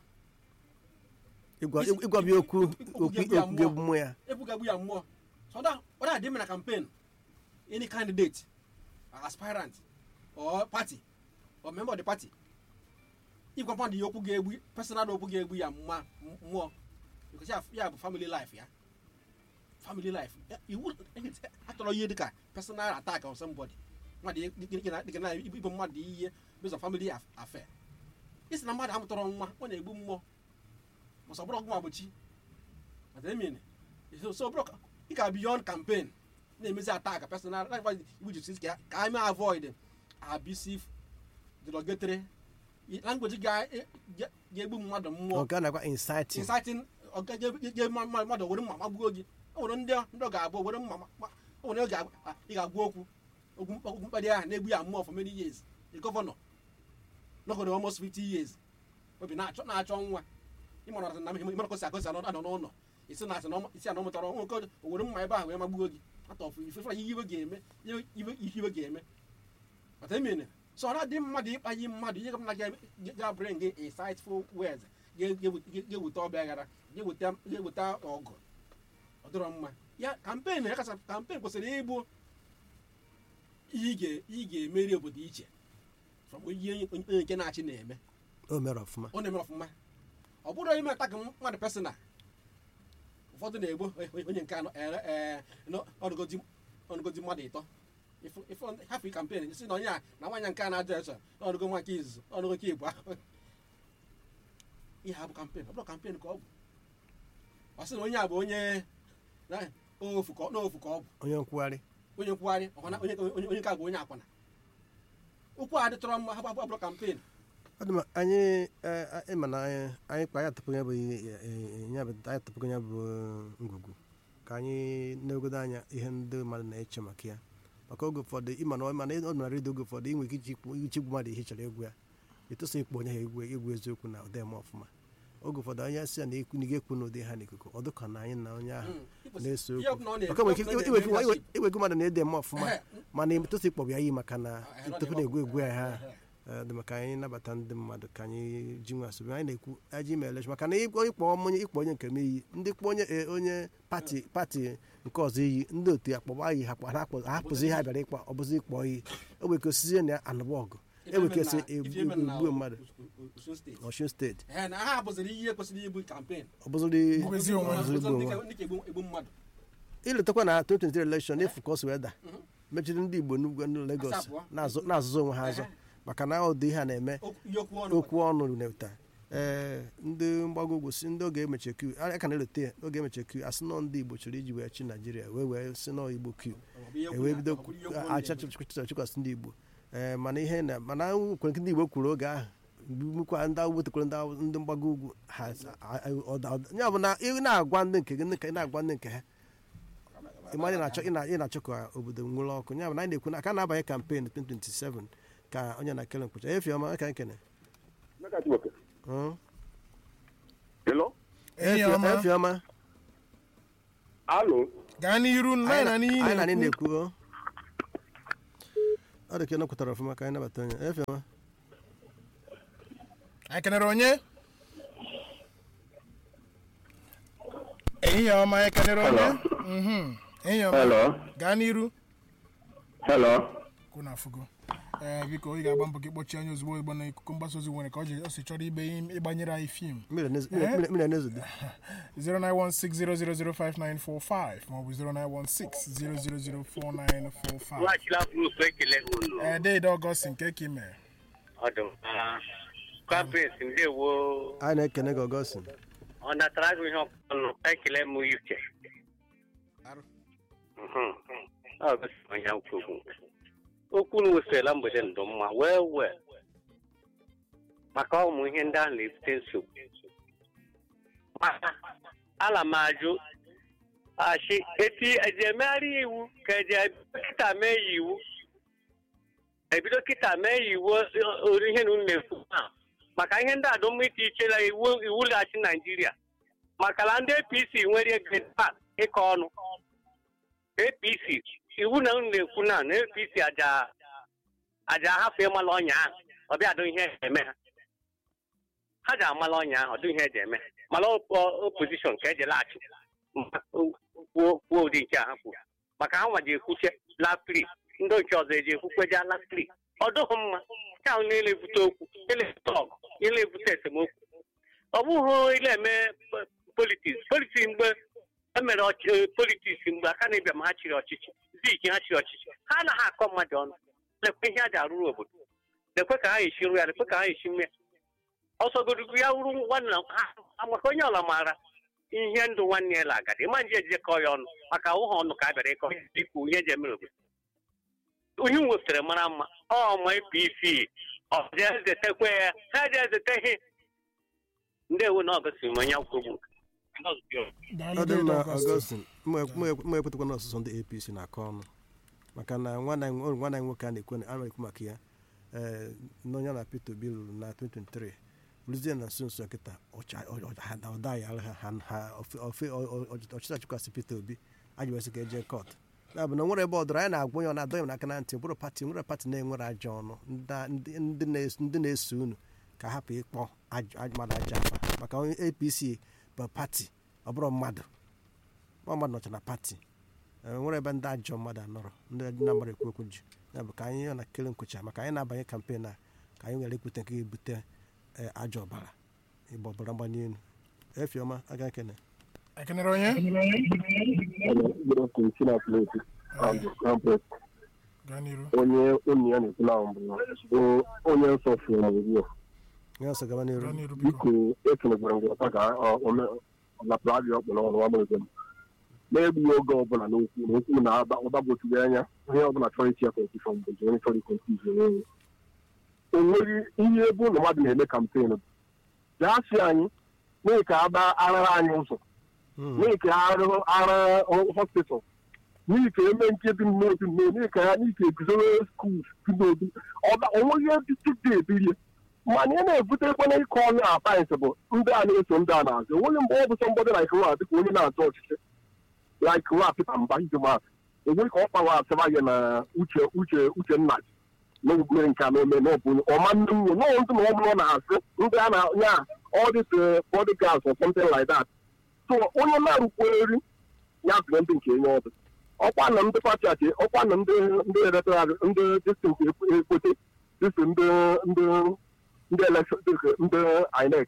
ịgwa Isi- ịgwa bịa okwu okwu okwu ga-egbu ya okwu ga-egbu mmụọ ya ebugagbu ya mmụọ so ọ na-adị mma na campaign any candidate aspirant or party or member of the party ịgwa mmadụ ya okwu ga-egbu personal okwu ga-egbu ya mma mmụọ because ya ya bụ family life ya family life Ya- iwu atọrọ ihe dịka personal attack on somebody mmadụ ihe- dị- dị- dị- dị- na ibu mmadụ ihe based on family aff- affair isi na mmadụ amụtọrọ nwa ọ na-egbu mmụọ mọsọ bụrụ ọgwụ magbochi What I mean? So, so bro, you can beyond campaign. Na-emezi attack personal like why we just ka ka anyị avoid abusive derogatory language ga ga-egbu mmadụ mmụọ ọ ga nakwa inciting inciting ọga ga mmadụ were mma magbuo gị o nwere ndị ndị ọ ga-abụ were mma ma- o nwere oge ị ga-agwa okwu okwu mkpa- okwu mkparị ahụ na-egbu ya mmụọ for many years the governor nọgoro almost 50 years obi na-achọ na-achọ nwa ịmara na ịmara kosi akosi anọ anọ n'ụlọ isi na asị na ọma- isi anọ mụtara nwoke o were mma ebe ahụ wee magbuo gị atọfụ ifefe ihe iwe ga-eme ihe iwe ihe iwe ga-eme ọta emene so ọ na-adị mmadụ ịkpanye mmadụ ihe ọbụla ga- ga-bring gị insightful words ga- ga- ga-eweta ọbịa aghara ga-eweta ga-eweta ọgụ ọ dịrọ mma ya kampen ya kacha kampen kwesịrị ịbụ ihe ị ga- ihe ị ga-emeri obodo iche from ihe onye onye nke na-achị na-eme o mere ọfụma ọ na-eme ọfụma ọ bụrụ ime atak mmadụ pesonal ụfọdụ na-egbu onye nke anọ ere ee ọnụgodi ọnụgodi mmadụ ịtọ Ifu- ifu hafụ kampen si na onye a na nwaanyị nke a na-ajọ eso ọnụgo nwa nke izuzu ọnụgo nke igbo ahụ ihe a bụ kampen ọ bụrụ kampen ka ọ bụ ọ sị na onye a bụ onye na- ofu ka ọ- n'ofu ka ọ bụ onye nkwugharị onye nkwugharị ọkwana onye onye onye nke a bụ onye akwụna okwu a dịtọrọ mma ha bụ abụrụ kampen ọ dị mma anyị eh, eh, ịma na anyị anyị kpa anyị atụpụghị ya bụ ihe- eh, eh, ya bụ anyị atụpụghị ya bụ ngwugwu ka anyị na-egodo anya ihe ndị mmadụ na-eche maka ya maka oge ụfọdụ ịma na mana ọ nara redio oge ụfọdụ inwe ike iji ikwu- ichi igwu mmadụ ihe ị chọrọ egwu ya etosa ikpọ onye ha egwu egwu eziokwu na ụdị eme ọfụma oge ụfọdụ anyị sị ya na ekwu na ga-ekwu n'ụdị ha n'ikuku ọ dịka na anyị na onye ahụ na-ese Ihe okwu ọbụla ọ na- maka nwere ike ihe ọbụla ọ iwe- iwe- na-eme iwe- iwego mmadụ na-ede eme ọfụma Ehe. mana etosa ikpọ ya iyi maka na Ah, eh, tupu na-egwu egwu ya ha Ehe. Eh, dị maka anyị nabata ndị mmadụ ka anyị ji nwa asụbi anyị na-ekwu aji ime election maka na ịkpọ ịkpọ onye ịkpọ onye nke m iyi ndị kpọ onye eh, onye pati pati nke ọzọ iyi ndị otu ya kpọba iyi ha kpọ- ha kpọ- ha hapụzi ihe ha bịara ịkpọ ọ bụzi ịkpọ iyi o nwere ike osizie na anụba ọgụ e nwere ike esi egbuo mmadụ Osun steeti. n'Ọshun steeti Ee, na ha bụziri ihe kwesịrị ibu kampen ọ bụzịrị Bụzi onwe ha. bụzịrị igbu onwe ha. ndị ka egbu mmadụ iletakwa na 2023 election efu ka o si wee da mechiri ndị igbo n'ugwu ndị Lagos Asapụ. na-azụ- na-azụzụ onwe ha azụ Ehe. maka na ụdị ihe a na-eme Okwu- ihe okwu ọnụ okwu ọnụ na-eweta ee ndị mgbago ugwu si ndị oge emeche kiu a ka na-elote ya oge emeche kiu asị nọ ndị igbo chọrọ iji wee chi naijiria wee wee si nọ igbo kiu Ọ bụ ihe okwu ewee na- bido ọ bụ ihe okwu ọnụ acha na-eme. chịkwasị ndị igbo ee mana ihe na mana kwere nke ndị igbo kwuru oge ahụ gbukwa ndị ahụ wetekwara ndị ahụ- ndị mgbago ugwu ha ọda- ọda- ya bụ na ị na-agwa ndị nke gị ndị ka ị na-agwa ndị nke ha ị mara ị na-achọ ị na- ị na-achọ ka obodo nwere ọkụ ya bụ na anyị na-ekwu na aka na-abanye kampen 2027 ka onye na kele mkpụcha efi ọma aka nkene Maka Chibuike. Hmm? Hello? enyi Efi- ọma efi ọma Alo? gaa n'iru anyị na n'ihe anyị na anyị na-ekwu na-ekwu o. ọ dị ka ị nọkwutara ọfụma ka anyị nabata onye efioma anyị kenere onye ehihie ọma anyị kenere onye Mhm. ehihie ọma Hello. gaa n'iru Hello. kwụ na afụgo ee biko ị ga-agba mbọ gị kpọchie anya ozugbo ozugbo na ikuku mgbasa ozi nwere ka ọ ji o si chọrọ ibe ịgbanyere anyị fim mmiri na- mmiri- mmiri na-ezode 09160005945 maọbụ 09160004945 Nwachila Bruce ekele unu ee deede ọgọst nke ka ị mere ọdụm kampins ndewo anyị na-ekene gị ọgọstin ọ natara gị ihe ọkụnụ ekele m uche Arụ. Mhm. Ọ gosi onye kwuru okwu na wesịrịla mgbede ndụ mma wee wee maka ụmụ ihe ndị ahụ na-ebute nsogbu maka ala m ajụ achị eti eji emegharị iwu ka eji ebido kịta mee ya iwu ebido kịta mee ya iwu ori ihe na unu na-ekwu ha maka ihe ndị adụm ite iche na iwu iwu laghachi naijiria maka na ndị apc nwere grade pass ịkọ ọnụ apc iwu na unu na-ekwu na na apc aja aja ahafụ ịmala ọnya ahụ ọ bịa adụ ihe eme ha ha ji amala ọnya ahụ ọdụ ihe eji eme ha mala opozishọn ka eji laghachi kwuo kwuo ụdị nke a ha kwuru maka ha nwa ji ekwuche lastri ndị nke ọzọ eji ekwukweja lastri ọ dụghị mma nke ahụ na-elebute okwu elebute ọgụ elebute esemokwu ọ bụghị ile eme politiks politiks mgbe e mere ọchị- politiks mgbe aka na-ebịa ma ha chịrị ọchịchị zik ha chịrị ọchịchị ha anaghị akọ mmadụ ọnụ lekwe ihe a ji arụrụ obodo lekwe ka ha esi rụ ya lekwe ka ha esi mme ọsọgodugu ya wuru nwanne ha maka onye ọla maara ihe ndụ nwanne ya la agadi ịma nje ejekọ ya ọnụ maka ụha ọnụ ka a bịara ịkọ ikwu ihe eji emere obodo ihe m wepụtara mara mma ọ ma apc ọ je ezetekwe ya ha je ezete ihe ndị ewu na ọgosiri m onye kwugbu Daalụ ọ dị deede mma ọgọst ọgọstin mma ekwetakwa na ọsụsọ ndị apc na-akọ ọnụ maka na nwanne anyị nwo- nwanne anyị nwoke a na-ekwu a na-ekwu maka ya ee n'onye na peter obi lụrụ na 2023 rụzie na nso nso nkịta ọcha- ọ- ọ- ha- na ọda ya ha ha ha ofe- ofe- ọ- ọ- ọ- ọchịchị achịkwasị peter obi ajụbasị ka eje kọt ya bụ na nwere ebe ọ dọrọ anyị na-agwa onye ọ na-adọ ya n'aka na ntị bụrụ pati nwere pati na-enwere ajọ ọnụ ndị- ndị ndị na-es- ndị na-eso unu ka hapụ ịkpọ aj- aj- mmadụ aja afa maka onye apc bụ pati ọ bụrụ mmadụ nwa mmadụ nọcha na pati e nwere ebe ndị ajọ mmadụ anọrọ ndị na-amara ekwu okwu ji ya bụ ka anyị na kele nkwụcha maka anyị na-abanye kampen a ka anyị nwere ekwute nke ga-ebute e, ajọ ọbara ịgba ọbara mgbali elu efiọma aga kene ekenere onye Good afternoon, Chineke na-ekwu. I'm the Crown Prince. gaa n'iru onye onye ya na-ekwu na mbụ bụ onye nsọ fụrụ m ugbu a nye ọsọ gaba n'iru gaa n'iru biko biko ekenekwara gị ọta ka ọlapụrụ abịa ọkpụ n'ọrụ nwa mere na-egbughị oge ọbụla n'okwu na okwu na ọgbagwochiri anya onye ọbụla chọrọ ichi ya kọnfushọn bụ onye chọrọ ikonfuzi onwe o nweghị ihe ebe ụlọ mmadụ na-eme kampen bụ gaa si anyị mee ka agba arara anyị ụzọ Mm. mee ka arụ ara hospital n'ihi ka eme nke dị n'obi mme n'ihi ka ya n'ihi ka eguzoro skuul dị n'obi ọba onweghị ebe ebiri mana ị na-ebute ekwana ịkọ ọnụ apayịs bụ ndị a na-eso ndị a na-azụ onweghị mgbe ọ bụ sọ mbọdị like nwa dịka onye na-azụ ọchịchị like nwa pita mba ijemat enweghị ka ọ kpawa asịba gị na uche uche uche nna gị n'ogbugbe nke a na-eme n'ọbụ ọma ndị nwunye n'ọ ndị na ọ bụrụ na-asị ndị a na nya all this uh, bodyguards or something like that so onye na-arụkweri ya zụrụ ndị nke enye ọdụ ọkwa na ndị pati achị ọkwa na ndị ndị eletral ndị distinct ekwete dịsị ndị ndị ndị elekshọn ndị inec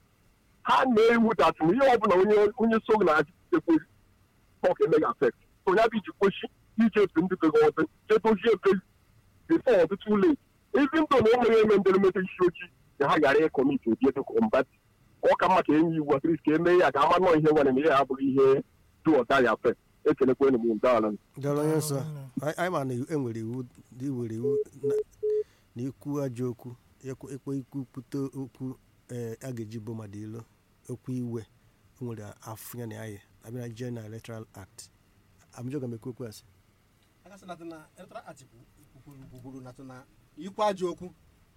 ha na-ewu dat na ihe ọbụla onye onye so na ekwe ọka emeghị afekt onye bụ iji kpochi ije efe ndị bego ọdụ jedozie ebe bifo ọtụtụ ụlọ ezi ndụ na ụmụ ya eme nderemede isi ojii ka ha ghara ịkọmiti obi ebe kọmbat ọ ka mma ka enye iwu atris ka emee ya ka ama nọọ ihe nwere na ihe abụghị ihe du ọda ya fe ekelekwa enyi m ndala dọrọ onye nsọ anyị anyị ma na enwere iwu dị were iwu na- na ikwu ajọ okwu ekwe ekwe ikwu pụta okwu ee a ga-eji bụ mmadụ ilo okwu iwe o nwere afụ ya na anyị abịa na jee na electoral act amụjọga m ekwu okwu asị akasị natụ na electoral act kwukwuru natụ na ikwu ajọ okwu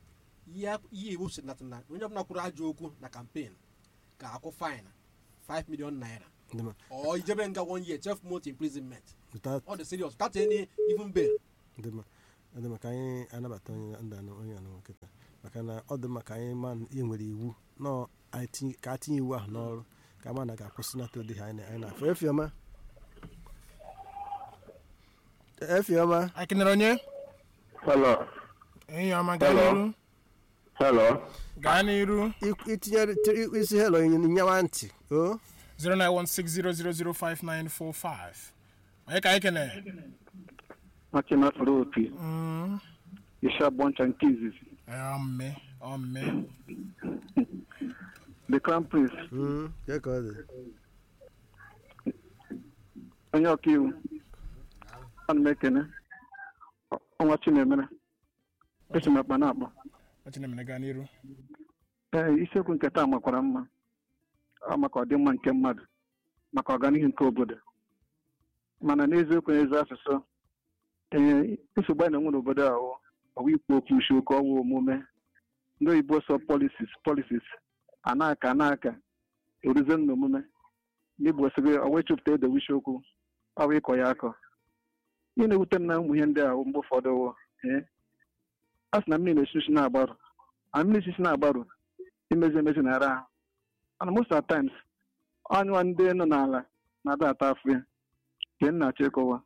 ihe ihe iwu si natụ na onye ọbụla kwuru ajọ okwu na kampen ga-akwụ fine 5 million naira ndị ma or ijebe nga one year 12 month imprisonment without all the serious without any even bail ndị ma ọ dị maka anyị anabata onye ndụ anụ onye anụ nkịta maka na ọ dị maka anyị ma na e nwere iwu nọ anyị tinye- ka a tinye iwu ahụ n'ọrụ ka ma na ga-akwụsịnata ụdị ha anyị na- anyị na-afụ efiọma efiọma anyị kenere onye Hello. enyi ọma gaa Hello. n'iru Hello. gaa n'iru I- itinyere tiri- isi helo nyawa ntị o 09160005945 onye ka anyị kene Machina Fruti. Mm, Isha Boncha nke izizi. eh, ọmme ọmme The Crown Prince. Mm, kee ka ọ dị Onye ọkaiwu. Ana m ekene. Ọnwa Chinemere. Esi m akpa na-akpọ. ọchinemere gaa n'iru Ee, isiokwu nke taa makwara mma. Ọ maka ọdịmma nke mmadụ. Maka ọganihu nke obodo. Mana n'eziokwu n'ezi asụsụ. Ee, nsogbu anyị na-enwe n'obodo a wụ ọwụ ikwu okwu isiokwu ọwụ omume. Ndị oyibo sọ policies policies. A na-aka a na-aka. Eruzie n'omume. N'igbo sịrị ọwa ịchụpụta ede isiokwu. Ọ bụ ịkọ ya akọ. Ihe na-ewute m na ụmụ ihe ndị a wụ mgbe ụfọdụ wụ. Ee, a sị na mmiri na-esi isi na-agbarụ. a mmiri isi na-agbarụ imezi emezi na ara ahụ and most of the times anyụwa ndị nọ n'ala na-ada ata afụ ya nke m na-achọ ịkọwa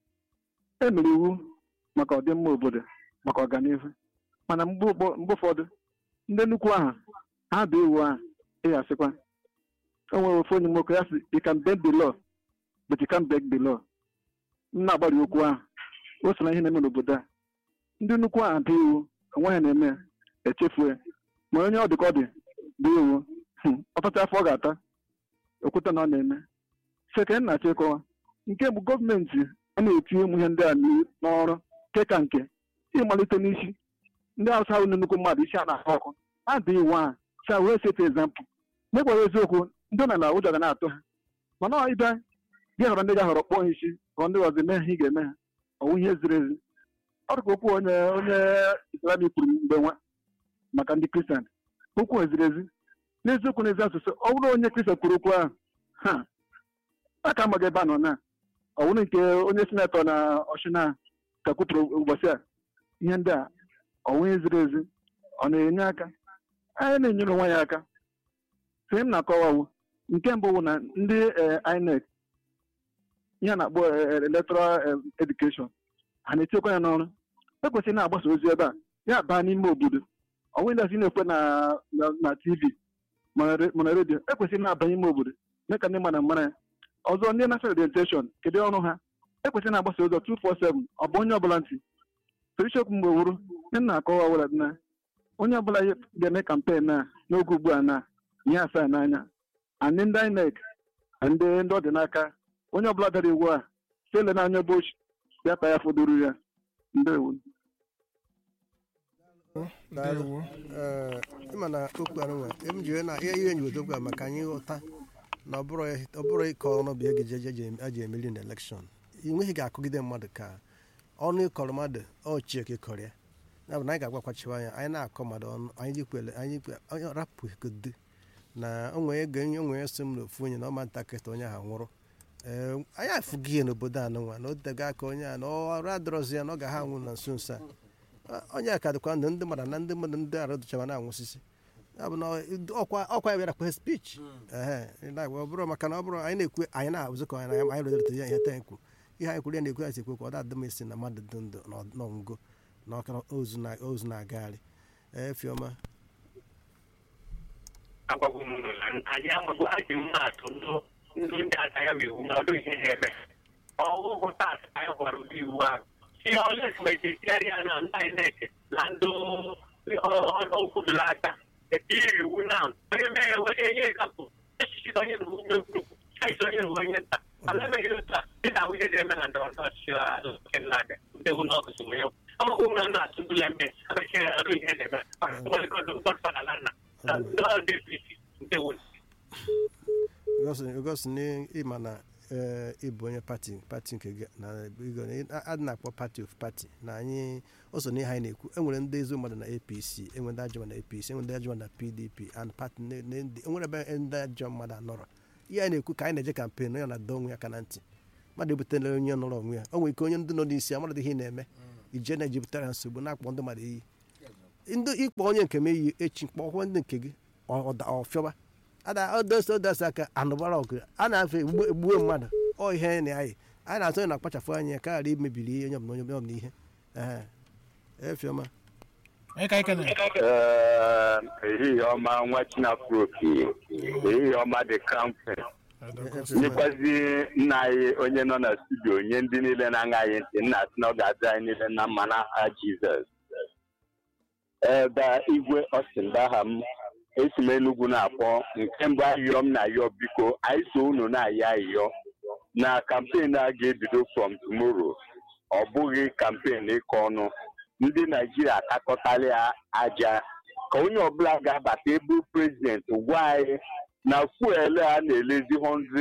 e mere iwu maka ọdịmma obodo maka ọganihu mana mgbe ụfọ- mgbe ụfọdụ ndị nnukwu ahụ ha bụ iwu ahụ ịya asịkwa o nwere ofu onye nwoke ya sị you can bend the law but you can't break the law m na-agbari okwu ahụ o so na ihe na-eme n'obodo a ndị nnukwu ahụ bụ iwu onweghị na-eme ya echefuo ya ma onye ọ dị ka ọ dị bụ iwu hmm, ọtụtụ afọ ọ ga-ata okwute na ọ na-eme seke na-achọ ịkọwa nke bụ gọọmenti a na-etinye ụmụ ihe ndị a n'i- n'ọrụ nke ka nke ịmalite n'isi ndị awụsa ahụ na nnukwu mmadụ isi a na-ahụ ọkụ ha dị iwu ahụ sa wee sete ezampụ mekwara eziokwu ndị ọ na na ụjọ ga na-atụ ha mana ọ ịbịa gị họrọ ndị ga-ahọrọ kpọọ ha isi họrọ ndị ọzọ mee ha ị ga-eme ha ọwụ ihe ziri ezi ọ dị ka okwu onye onye islamic kwuru mgbe nwa maka ndị kristian okwu eziri ezi n'eziokwu n'ezi asụsụ ọ bụrụ onye kristian kwuru okwu ahụ ha a ka amaghị ebe a nọ na ọ bụrụ nke onye sinetọ na ọchịna ka kwupụrụ ụbọchị a ihe ndị a ọnwụ eziri ezi ọ na-enye aka anyị na-enyere onwe ya aka sị m na-akọwawu nke mbụ bụ na ndị eh, INEC ihe a na-akpọ eh, electoral eh, education ha na-etinyekwa ya n'ọrụ ekwesịrị na-agbasa ozi ebe a ya baa n'ime obodo ọnwụ ndị asị na-ekwe na na- na tv mana re- mana redio ekwesịrị na-abanye ime obodo mee ka ndị mmadụ mara ya ọzọ ndị national orientation kedu ọrụ ha ekwesịrị na-agbasa ụzọ 247 ọ bụ onye ọbụla ntị sorichokwu mgbe wuru ndị na-akọwa were na onye ọbụla ga-eme kampen a n'oge ugbu a na ihe asaa n'anya anyị ndị INEC na ndị ndị ọ dị n'aka onye ọbụla dara iwu a sele n'anya bochi ya ka ya fọdụrụ ya ndewo ndewo ee ịma na okwu anụnwa em ji wee na ihe ihe njigodo okwu a maka anyị ghọta na ọ bụrụ ọ bụrụ ịkọ ọnụ bụ ege je eji emeli na elekshọn ị nweghị ga-akụgide mmadụ ka ọnụ ịkọrọ mmadụ ọchie ka ịkọrọ ya ya bụ na anyị ga-agwakwachiwa anya anyị na-akọ mmadụ ọnụ anyị jikwele anyị kwe- onye rapụgodo na onwe ego onye onwe ya so m n'ofu onye na ọma ntakịrị onye ahụ nwụrụ ee anyị afụghị ihe n'obodo anụnwa na o tego aka onye a na ọrụ adọrọzi ya na ọ ga ha anwụ na nso nso a onye a ka dịkwa ndụ ndị mmadụ na ndị mmadụ ndị arụ dụchara na-anwụsịsị ya bụ na ọkwa ọkwa ya bịara kwe spich ehe na-agwa ọ bụrụ maka na ọ bụrụ anyị na-ekwu anyị na-azụkọ anyị na anyị rụdịrịta ya ihe taa ekwu ihe anyị kwuru ya na-ekwu ya si ekwu ka ọ da-adị m isi na mmadụ dị ndụ n'ọngụ na ọka ozu na- ozu na-agagharị ee fiọma agwagwo m unu na anyị amaghị ajị mmadụ ndụ ndụ ndị aka ya bụ iwu na ọdụ ihe na-eme ọgwụgwụ tat anyị gwara ụdị iwu ahụ ihe ọles mejisiarịa na ndị INEC na ndị okwudoro aka etiri iwu na onye mere were ihe egapụ echichi onye na onye ukwu chaisi onye na onye nta ala emeghị otu a dị na nwunye dị eme na ndọrọ ndọrọ ọchịchị azụ nke nna-aga ndị hụ na ọgụsị nwere ọmụgwụ m na ndụ atụ ndụla mme abechie arụ ihe na-eme godfada lanna ndị APC ndị wụ gosi na ịma na ee ịbụ onye pati pati nke gị na igo na- adị na-akpọ pati of pati na anyị o so n'ihe anyị na-ekwu enwere ndị ezi mmadụ na apc enwere ndị ajọ mmadụ na apc enwere ndị ajọ mmadụ na pdp and pati ne- ne- ndị- enwere ebe ndị ajọ mmadụ anọrọ ihe anyị na-ekwu ka anyị na-eje kampen onye na-adọ onwe ya aka na ntị mmadụ ebutela onye nọrọ onwe ya o nwere ike onye ndị nọ n'isi amadụ ihe ị na-eme ije na-ejupụtara nsogbu na-akpọ ndị mmadụ iyi ndị ịkpọ onye nke m eyi echi kpọkwa ndị nke gị ọ- ọ- ọfịọba ada odosi odosi aka anụbara ọgụ a na-afe egbu- egbuwe mmadụ ọ ihe na anyị anyị na-atụ onye na-akpachapụ anya ka ghara imebiri ihe onye ọbụla onye ọbụla ihe Ehe. efiọma onye ka anyị kene Ee, ehihie ọma nwa chinafropi ehihie ọma dị kampe nyekwazi nna anyị onye nọ na studio nye ndị niile na-aṅa anyị ntị nna asị na ọ ga-adị anyị niile na mma n'aha jizọs ebe igwe ọsịndaha m esi m enugwu na-akpọ nke mbụ ayịyọ m na-ayọ biko anyị so unu na-ayọ ayịyọ na kampen a ga-ebido from tomorrow ọ bụghị kampen ịkọ ọnụ ndị naijiria akakọtala ya aja ka onye ọbụla ga-abata ebe prezidenti gwa anyị na fuel a na-elezi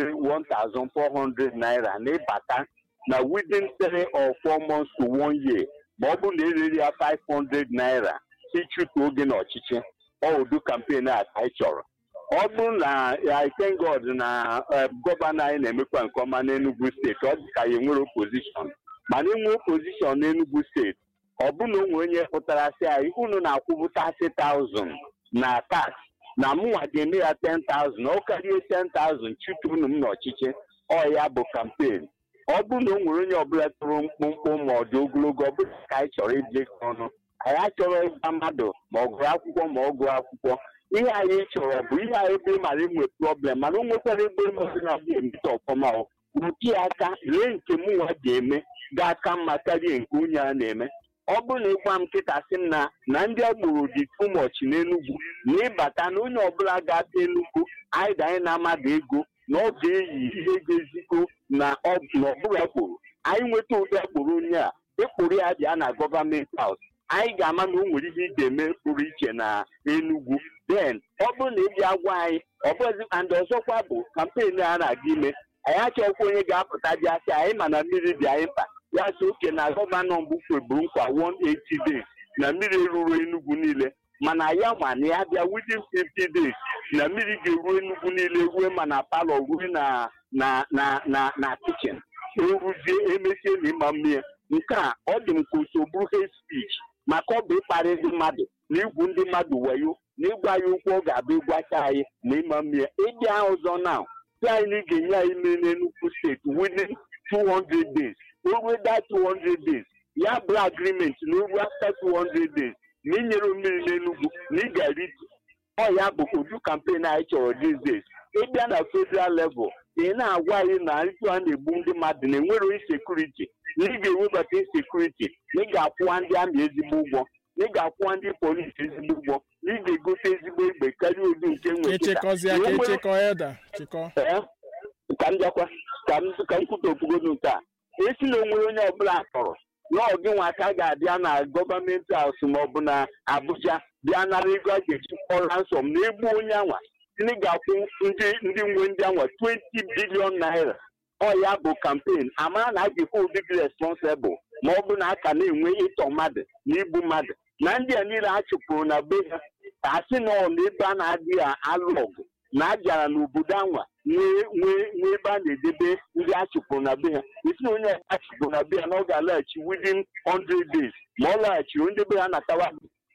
100 1400 naira na ịbata na within 3 or 4 months to one year ma ọ bụrụ na ereri ya 500 naira ịchụtụ oge n'ọchịchị ọ ụdị kampen a ka anyị chọrọ ọ bụrụ na I thank God na eh, gọvanọ anyị na-emekwa nke ọma n'Enugu steeti ọ dị ka ya enwere opozishọn mana inwe opozishọn n'Enugu steeti ọ bụ na o nwere onye pụtara sị anyị unu na-akwụbụ 30,000 na tax na mụnwa ga-eme ya 10,000 ọ karịa 10,000 chụtụ unu m n'ọchịchị ọ ya bụ kampen ọ bụrụ na o nwere onye ọbụla tụrụ mkpụmkpụ ma ọ dị ogologo ọ bụla ka anyị chọrọ ije ọnụ anyị achọrọ ịgwa mmadụ ma ọ gụrụ akwụkwọ ma ọ gụọ akwụkwọ ihe anyị chọrọ bụ ihe anyị ebe mara inwe problem mana o nwekwara ebe mmadụ na-abịa emeta ọfọma o rute aka lee nke mụnwa ga-eme ga-aka mma karịa nke onye a na-eme ọ bụrụ na ịgwa m nkịta sị m na na ndị agboro dị too much n'Enugu na ịbata na onye ọbụla ga-ata Enugu anyị ga anyị na-amaghị ego na ọ ga-eyi ihe ga-ezikọ na ọ na ọbụrụ akporo anyị nweta ụdị akporo onye a ịkpụrụ ya bịa na gọọmenti haus anyị ga-ama na o nwere ihe ị ga-eme pụrụ iche na Enugu then ọ bụrụ na ị bịa gwa anyị ọ bụzi and ọzọkwa bụ kampen a na-aga ime anyị achọghịkwa onye ga-apụta bịa sị anyị ma na mmiri dị anyị mkpa ya sị oke na gọvanọ mbụ kweburu nkwa 180 days na mmiri eruru Enugu niile mana ya ma na ya bịa within 50 days na mmiri ga-eru Enugu niile rue ma na palọ rue na na na na na kichin eruzie emesie na ịma mmiri nke a ọ dị m ka oso bụrụ hate speech maka ọ bụ ịkparị ndị mmadụ na igwu ndị mmadụ wayo na ịgwa ya okwu ọ ga-abịa ịgwacha anyị na ịma mmiri ịbịa ọzọ na si anyị na ị ga-enye anyị mmiri n'Enugu steeti within 200 days ruo that 200 days ya bụ agreement na ruo after 200 days na inyere mmiri n'Enugu na ị ga-erite ọ ya bụ udu kampen anyị chọrọ these days ịbịa na federal level ị na-agwa anyị na ịtụ a na-egbu ndị mmadụ na enwero insekuriti na ị ga-ewebata insekuriti na ị ga-akwụwa ndị amị ezigbo ụgwọ na ị ga-akwụwa ndị polisi ezigbo ụgwọ na ị ga-egote ezigbo egbe karịa odu nke nwere kịta. echekọzie Na ka o nwere- echekọ eda chịkọ Ee, ka m bịakwa ka m ka m kwuta okwugodu nke a esi na onwere onye ọbụla tọrọ na ọgị nwa aka ga-abịa na gọọmenti haus ma ọ bụ na Abuja bịa nara ego a ga-eji kpọrọ ransom na egbu onye anwa ndị ga-akwụ ndị ndị nwe ndị anwa 20 bilion naira ọ ya bụ kampen amara na a ga-ekwe ụdị gị responsibụl ma ọ bụ na a ka na-enwe ịtọ mmadụ na igbu mmadụ na ndị a niile a chụpụrụ na be ha ka a sị na ọ na ebe a na-adịghị alụ ọgụ na a bịara n'obodo anwa nwee nwee nwee ebe a na-edebe ndị a chụpụrụ na be ha esi na onye a chụpụrụ na be ha na ọ ga-alaghachi within 100 days ma ọ laghachiri ndị be ha natawa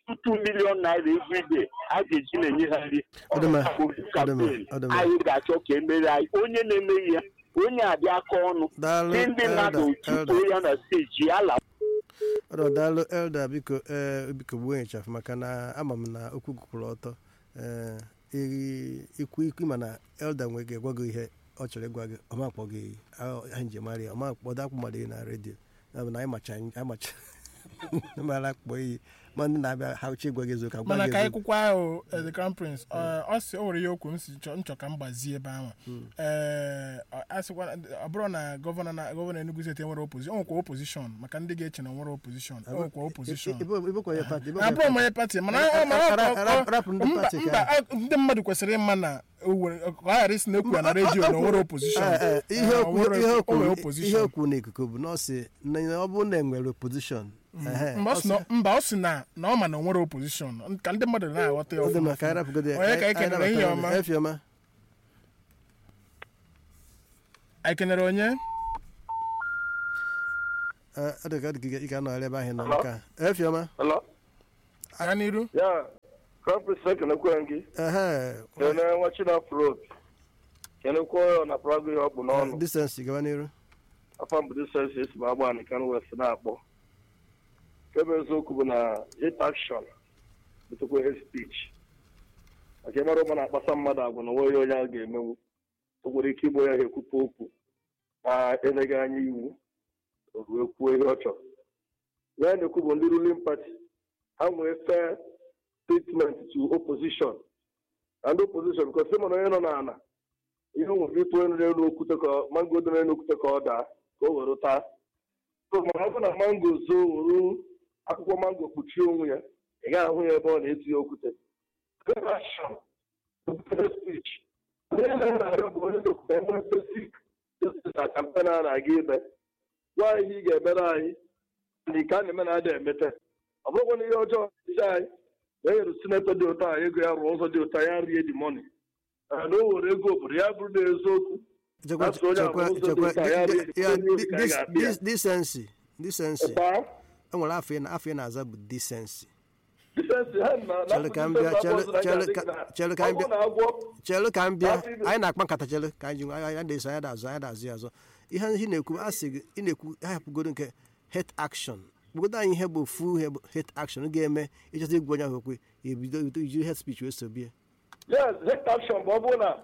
2 million naira every day a ga-eji na-enye ha nri Ọ dị mma, Ọ bụ ọ dị mma, campaign. ọ dị mma. anyị ga-achọ ka emere anyị onye na-emeghị ya onye abịa aka ọnụ daalụ ndị ndị mmadụ elda tupu elda ya na steji ya la ọdọ daalụ elda biko ee biko gbuo ịchafụ maka na ama m na okwu kwụrụ ọtọ ee ị- ikwu ikwu ma na elda nwe ga-egwa gị ihe ọ chọrọ ịgwa gị ọma akpọ gị anyị njem mara ya ọma kpọdo akpụ mmadụ na redio ya bụ na anyị macha anyị macha mara akpọ iyi ma ndị na-abịa ha uche ịgwa gị eziokwu agwa mana gị ka anyị eziokwu kwụkwa ahụ eh, the crown prince ọ ọ sị o nwere ya okwu m si chọ nchọ ka m gbazie ebe ahụ ee ọ- a sịkwa ọ bụrụ na gọvanọ na gọvanọ Enugu steeti enwere opozishọn o nwekwa opozishọn maka ndị ga-eche na nwere opozishọn o nwekwa opozishọn ibekwa ya pati abụrụ m onye pati mana ọ- mana ọ- Ra- ra- ọ- rapụ ndị mba pati ka- mba, a- ndị mmadụ kwesịrị ịma na o nwere- ka ọ ghara isi na ekwu ya na redio na o nwere opozishọn Ee, ee, ihe Eh, okwu o nwere- ihe o okwu nwere ihe opozishọn okwu n'ikuku bụ na ọ sị na ọ bụrụ na enwere opposition ehe, mba ọ ọ sị na- mba ọ sị na na ọ ma na o nwere opozishọn ka ndị mmadụ na-aghọta ya ọ dị ọfụma mma ka anyị rapụgodo ya Onye ka anyị anyị kenere ihe nabatara ọma? gị. efiọma anyị kenere onye Eh, ọ dị ka ọ dị ka ị ga-anọgharị ebe ahụ ị nọ nke a efiọma Hello? gaa n'iru Yeah, Conference ekenekwe gị. ehe Kene nwa Chinafro. Kenekwe ya na prago ihe ọ bụ n'ọnụ. disensi gaba n'iru Afọ mbụ disensi esi m agba na kan west na-akpọ. Kebe eziokwu bụ na hate action bụtụkwa hate speech. Maka ịmara ụmụ na-akpasa mmadụ agwa na onweghị onye a ga-emenwu. O nwere ike igbo ya ha ekwupụ okwu ma eleghị anya iwu o ruo kwuo ihe ọ chọrọ. Ya na-ekwu bụ ndị ruling party ha nwee fair treatment to opposition and opposition because ịma na onye nọ n'ala ihe nwere ịtụ onye n'elu okwute ka ọ- mango dị n'elu okwute ka ọ daa ka o were taa so ma ọ bụ na mango zoo were akwụkwọ mango kpuchie onwe ya ị gaghị ahụ ya ebe ọ na-eti ya okwute Corruption, speech. Onye na-arịọ bụ onye na-ekwute enwe basic justice na kampen a na-aga ime gwa anyị ihe ị ga-emere anyị na ike a na-eme na ada emete ọ bụrụkwa na ihe ọjọọ isi anyị na enyere sinetọ dị ụtọ a ego ya rụọ ụzọ dị ụtọ ya rie dị mọni na o were ego obodo ya bụrụ na eziokwu chekwa That's onye chekwa ahụ ụzọ dị chekwa ụtọ, ya di- rie- di- ya, onye obi di- ka anyị dis- ga-akpị ya. dis- disensi disensi Paa, e nwere afọ ị na- afọ ị na-aza bụ disensi disensi ha na- na Chere ka m bịa, disensi chere- abụọ so na chere anyị ka- ga-adị na- chere ka m ọ bụrụ bịa. na agwọ chelụ ka m bịa Afọ ime. anyị na-akpa nkata chelụ ka anyị ji anyị anyị na-eso anyị na-azụ anyị na-azụ ya azụ ihe ị na-ekwu asị gị ị na-ekwu ahapụgodo nke hate action kpụgodo anyị ihe bụ fu ihe bụ hate action ga-eme ịchọta igwe onye ahụ okwe ebido iji hate speech wee sobie yes hate action bụ ọ bụrụ na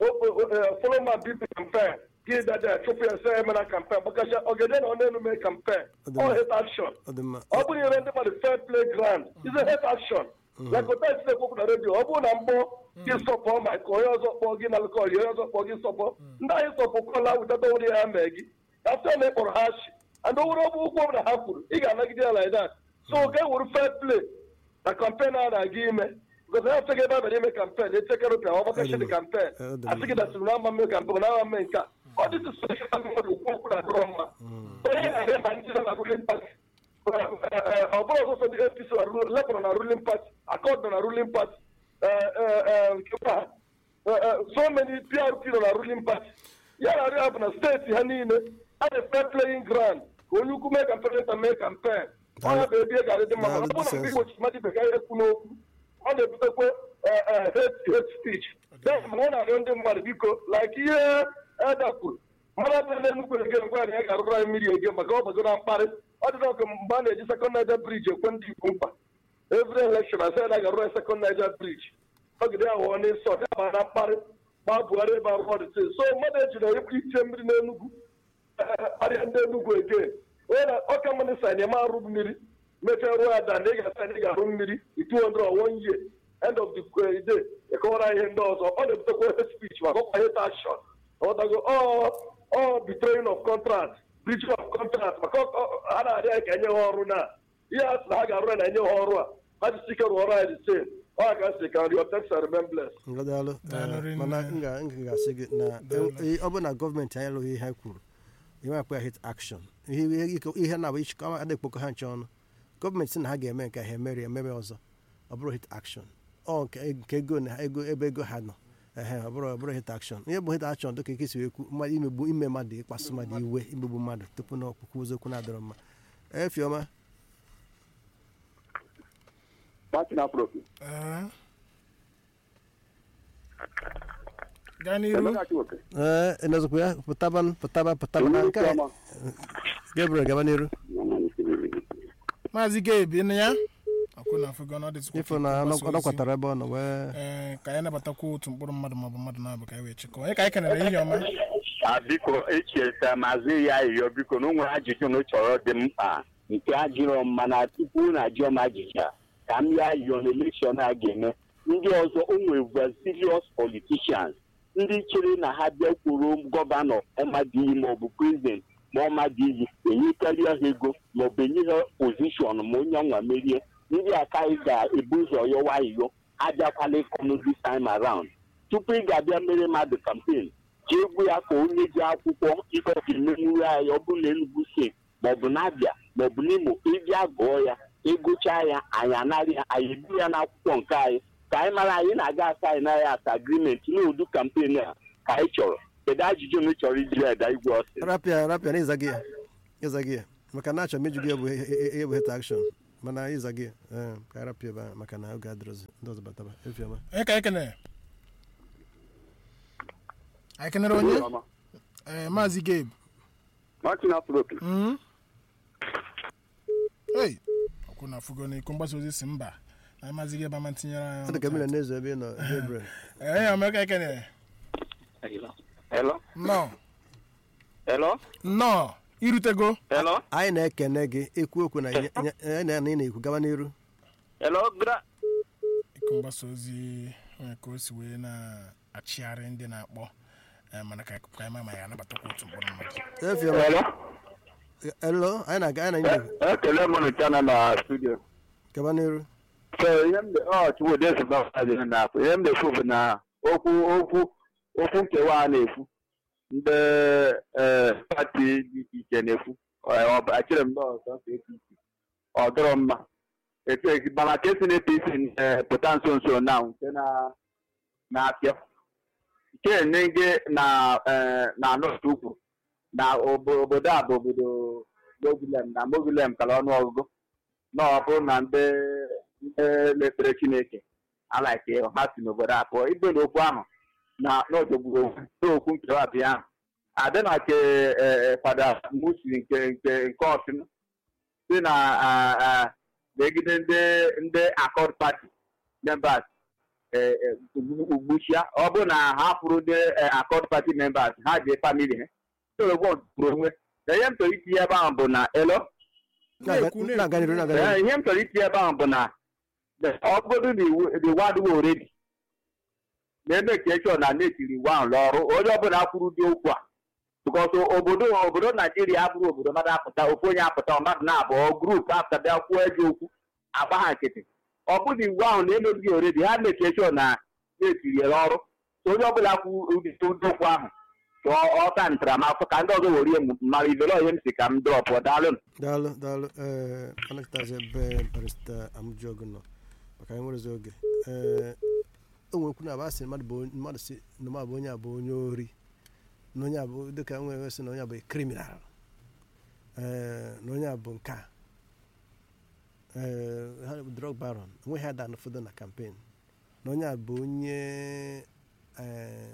follow my bp campaign gị dada chụpụ ya sị emena campaign gbakasịa ogede na ọ na-enu mee campaign Ọ dị ọ mma. hate action ọ dị mma ọ bụrụ nyere ndị mmadụ fair play ground is a hate action like otu esi na-ekwu na redio ọ bụrụ na mgbọ gị sọpọ ma ka onye ọzọ kpọọ gị na lụkọ onye ọzọ kpọọ gị sọpọ ndị anyị sọpụ kọla witata wuri ya mee gị afta na ịkpọrọ ha shi and owere ọbụ ụkwụ ọbụla ha kwuru ị ga-anagide ya like that so ga wuru fair play na campaign a na-aga ime because ha sịghị ebe a bịara ime campaign etekere ụpịa ọ gbakachi dị campaign Ọ dị mma. asị gị dasịrị na ama mme campaign na ama mme nke a ọ dị sosịal mmadụ okwu okwu na adịrọ mma onye na-arịa ma ndị nọ na ruling party ọ bụrụ ọzọ ndị apc na ru- lepụrụ na ruling party akọd nọ na ruling party eh, eh, eh, nkekwa ha. Eh, eh, so many prp nọ na ruling party ya na arịa bụ na steeti ha niile a dị fair playing ground ka onye ukwu mee campaign nta mee campaign ọnya bụ ebe ị ga-adị dị mma mana ọ bụrụ na mgbe igbochi mmadụ ibe ka ya ekwu n'okwu ọ na-ebutekwa eh, eh, hate hate speech then mana ọ na-arịọ ndị mmadụ biko like ihe eda kwuru mmadụ abụla na nnukwu ege ngwa ya ga-arụrụ anyị mmiri ege maka ọ bago na mkparị ọ dị n'ọkụ mgbe a na-eji sekọnd naija briji ekwe ndị igbo mkpa every election asị na ga-arụrụ anyị sekọnd naija briji ọgide ya ghọọ n'isi ọ daba na mkparị gbaa buhari ebe arụ ọdịte so mmadụ ejiri iche mmiri n'enugwu kparịa ndị enugwu ege onye na ọka mmanụ sa na eme arụ mmiri mechaa ruo ya dan ị ga-asa na ị ga-arụ mmiri itu hundred or one year end of the eh, day ịkọwara ihe ndị ọzọ ọ na-ebutekwa hate speech maka ọkwa hate action ọdago ọ ọ betraying of contract breaching of contract maka ọ- ọ- a na-arịa anyị ka enye ha ọrụ na ihe a sị na ha ga-arụ ya na enye ha ọrụ a ha jisi ike rụọrọ anyị the same ọ ka sị ka nri text and remembrance ngadalụ Daalụ rinne. mana m ga- m ga-asị gị na e- ọ bụ na gọọmenti anyị alụghị ihe ha kwuru ihe akpa ya hate action ihe ihe- ike- ihe na-abụ ichikọ a na-ekpokọ ha nche ọnụ gọọmenti sị na ha ga-eme nke ha emere ememe ọzọ ọ bụrụ hate action ọ nke nke ego na ego ebe ego ha nọ ehe ọ bụrụ ọ bụrụ hate action ihe bụ hate action dịka ike si wee kwu mmadụ imegbu ime mmadụ ịkpasu mmadụ iwe imegbu mmadụ tupu na ọkpụkpụ oziokwu na-adịrọ mma efiọma Martin Afrofi. Ee. gaa n'iru Emeka Chiwoke. ee enezikwa ya pụtaba pụtaba pụtaba na nke a Chioma. Gabriel gaba n'iru maazị gabe ịnụ ya ọkụ na afọ na ọ dịtụkwa ifo na ka mgbasa ọ ozi. kwatara ebe ọ nọ wee ee ka anyị nabatakwa otu mkpụrụ mmadụ maọbụ mmadụ na-abụ ka anyị wee chịkọọ onye ka anyị kenere ihe ọma a biko echeta maazị ya ayịyọ biko na o nwere ajụjụ na ọ chọrọ dị mkpa nke ajụrọ m mana tupu na ajụọ m ajụjụ a ka m ya ayịyọ na elekshọn a ga-eme ndị ọzọ o nwere serious politicians ndị chere na ha bịakwuru gọvanọ ọmadiyi maọbụ prezident ma ọmadiyi enyekarịa ha ego maọbụ enye ha pozishọn ma onye ọnwa merie ndị aka anyị ga-ebu ụzọ yọwa ayịyọ abịakwala ịkọnụ this time around tupu ị ga-abịa mere mmadụ kampen jee gwu ya ka onye ji akwụkwọ ife ga-emenwuru anyị ọ bụrụ na Enugu steeti maọbụ n'Abịa maọbụ n'Imo ịbịa gụọ ya ịgụchaa ya anyị anarị ya anyị ebu ya n'akwụkwọ nke anyị ka anyị mara anyị na-aga asa anyị naghị asa agrimenti n'udu kampen a ka anyị chọrọ kedu ajụjụ na ị chọrọ ijiri eda igwe ọsị rapịa rapịa na ịza gị ya ịza gị ya maka na achọrọ m iju gị ebu ebu het akshọn mana ịza gị ee, ka arapịa ebe ahụ maka na oge adịrọzi ndị ọzọ bataba efiọma onye ka ekene anyị kenere onye ee maazị gabe Martin Afropi. Mm. Hey, ọkwụ na fugo na iko mgbasa ozi si mba na maazị gabe ama tinyere ọ dị ka mmiri anyị na-ezo ebe ị nọ Gabriel ee ya omeka ekene Hello? nnọọ Hello? nnọọ irutego Hello? anyị na-ekene gị ekwu okwu na nye- nye- nye- na ị na-ekwu gaba n'iru Hello? Gra iko mgbasa ozi onye ka o si wee na-achịgharị ndị na-akpọ eh, mana ka ka anyị ma ma ya anabatakwa otu mkpụrụ mmadụ efiọma Hello? elo anyị na-aga anyị na ndị Ekele m nụchana na studio. gaba n'iru So ihe m ọ Chukwudị Sụbakadị na-afụ ihe m na-ekwu bụ na okwu okwu okwu nkewa a na-ekwu ndị ee pati dị iche iche na-ekwu Ọ- ọ- achịrị m n'ọzọ nke APC ọ dọrọ mma etu esi- mana ka esi na APC eh, pụta nso nso na nke na na-apịa nke nege na eh, na North Ukwu na obo- obodo a bụ obodo Mogulem na Mogulem kara ọnụ ọgụgụ na ọ bụrụ na ndị ndị mepere Chineke alaike ha si n'obodo a pụọ ibe na okwu ahụ na n'odogburu okwu nkewa bịa ahụ adị na ke eh, fada musi nke nke nke ọsịn si na ah, ah, megide ndị ndị akọd pati members eh, eh, ugbuchia ọ bụ na ha fụrụ ndị akọd pati members ha ji famili ha toro onwe na ihe m chọrọ itinye ebe ahụ bụ na elo Na-ekwu, na-ekwu. na-aga n'iru na-aga Ee, n'iru ihe m chọrọ itinye ebe ahụ bụ na ọ bụrụ na iwu the word were already na-eme ka echọ na netiri iwu ahụ n'ọrụ onye ọbụla kwuru dị okwu a bikọs obodo obodo naijiria abụrụ obodo mmadụ apụta ofu onye apụta mmadụ na-abụọ grupu apụta bịa kwuo eji okwu agba ha nkịtị ọ bụrụ iwu ahụ na-emebighị oredi ha na-eke echọ na netiri ya n'ọrụ so onye ọbụla kwu ụdị ụdị okwu ahụ ka ọ- ọ ta ntaramahụhụ ka ndị ọzọ were ihe mara ibere ihe m si ka m drọpụ daalụ daalụ daalụ ee anakịtazi ebe barista amụjọgụ nọ maka anyị nwerezi oge ee o nwekwu na abasị mmadụ bụ onye- mmadụ si na mmadụ bụ onye a bụ onye ori na onye a bụ dịka nwere sị na onye a bụ kriminal ee na onye a bụ nke a ee ha bụ drug baron onweghị ada n'ụfọdụ na kampen na onye a bụ onye ee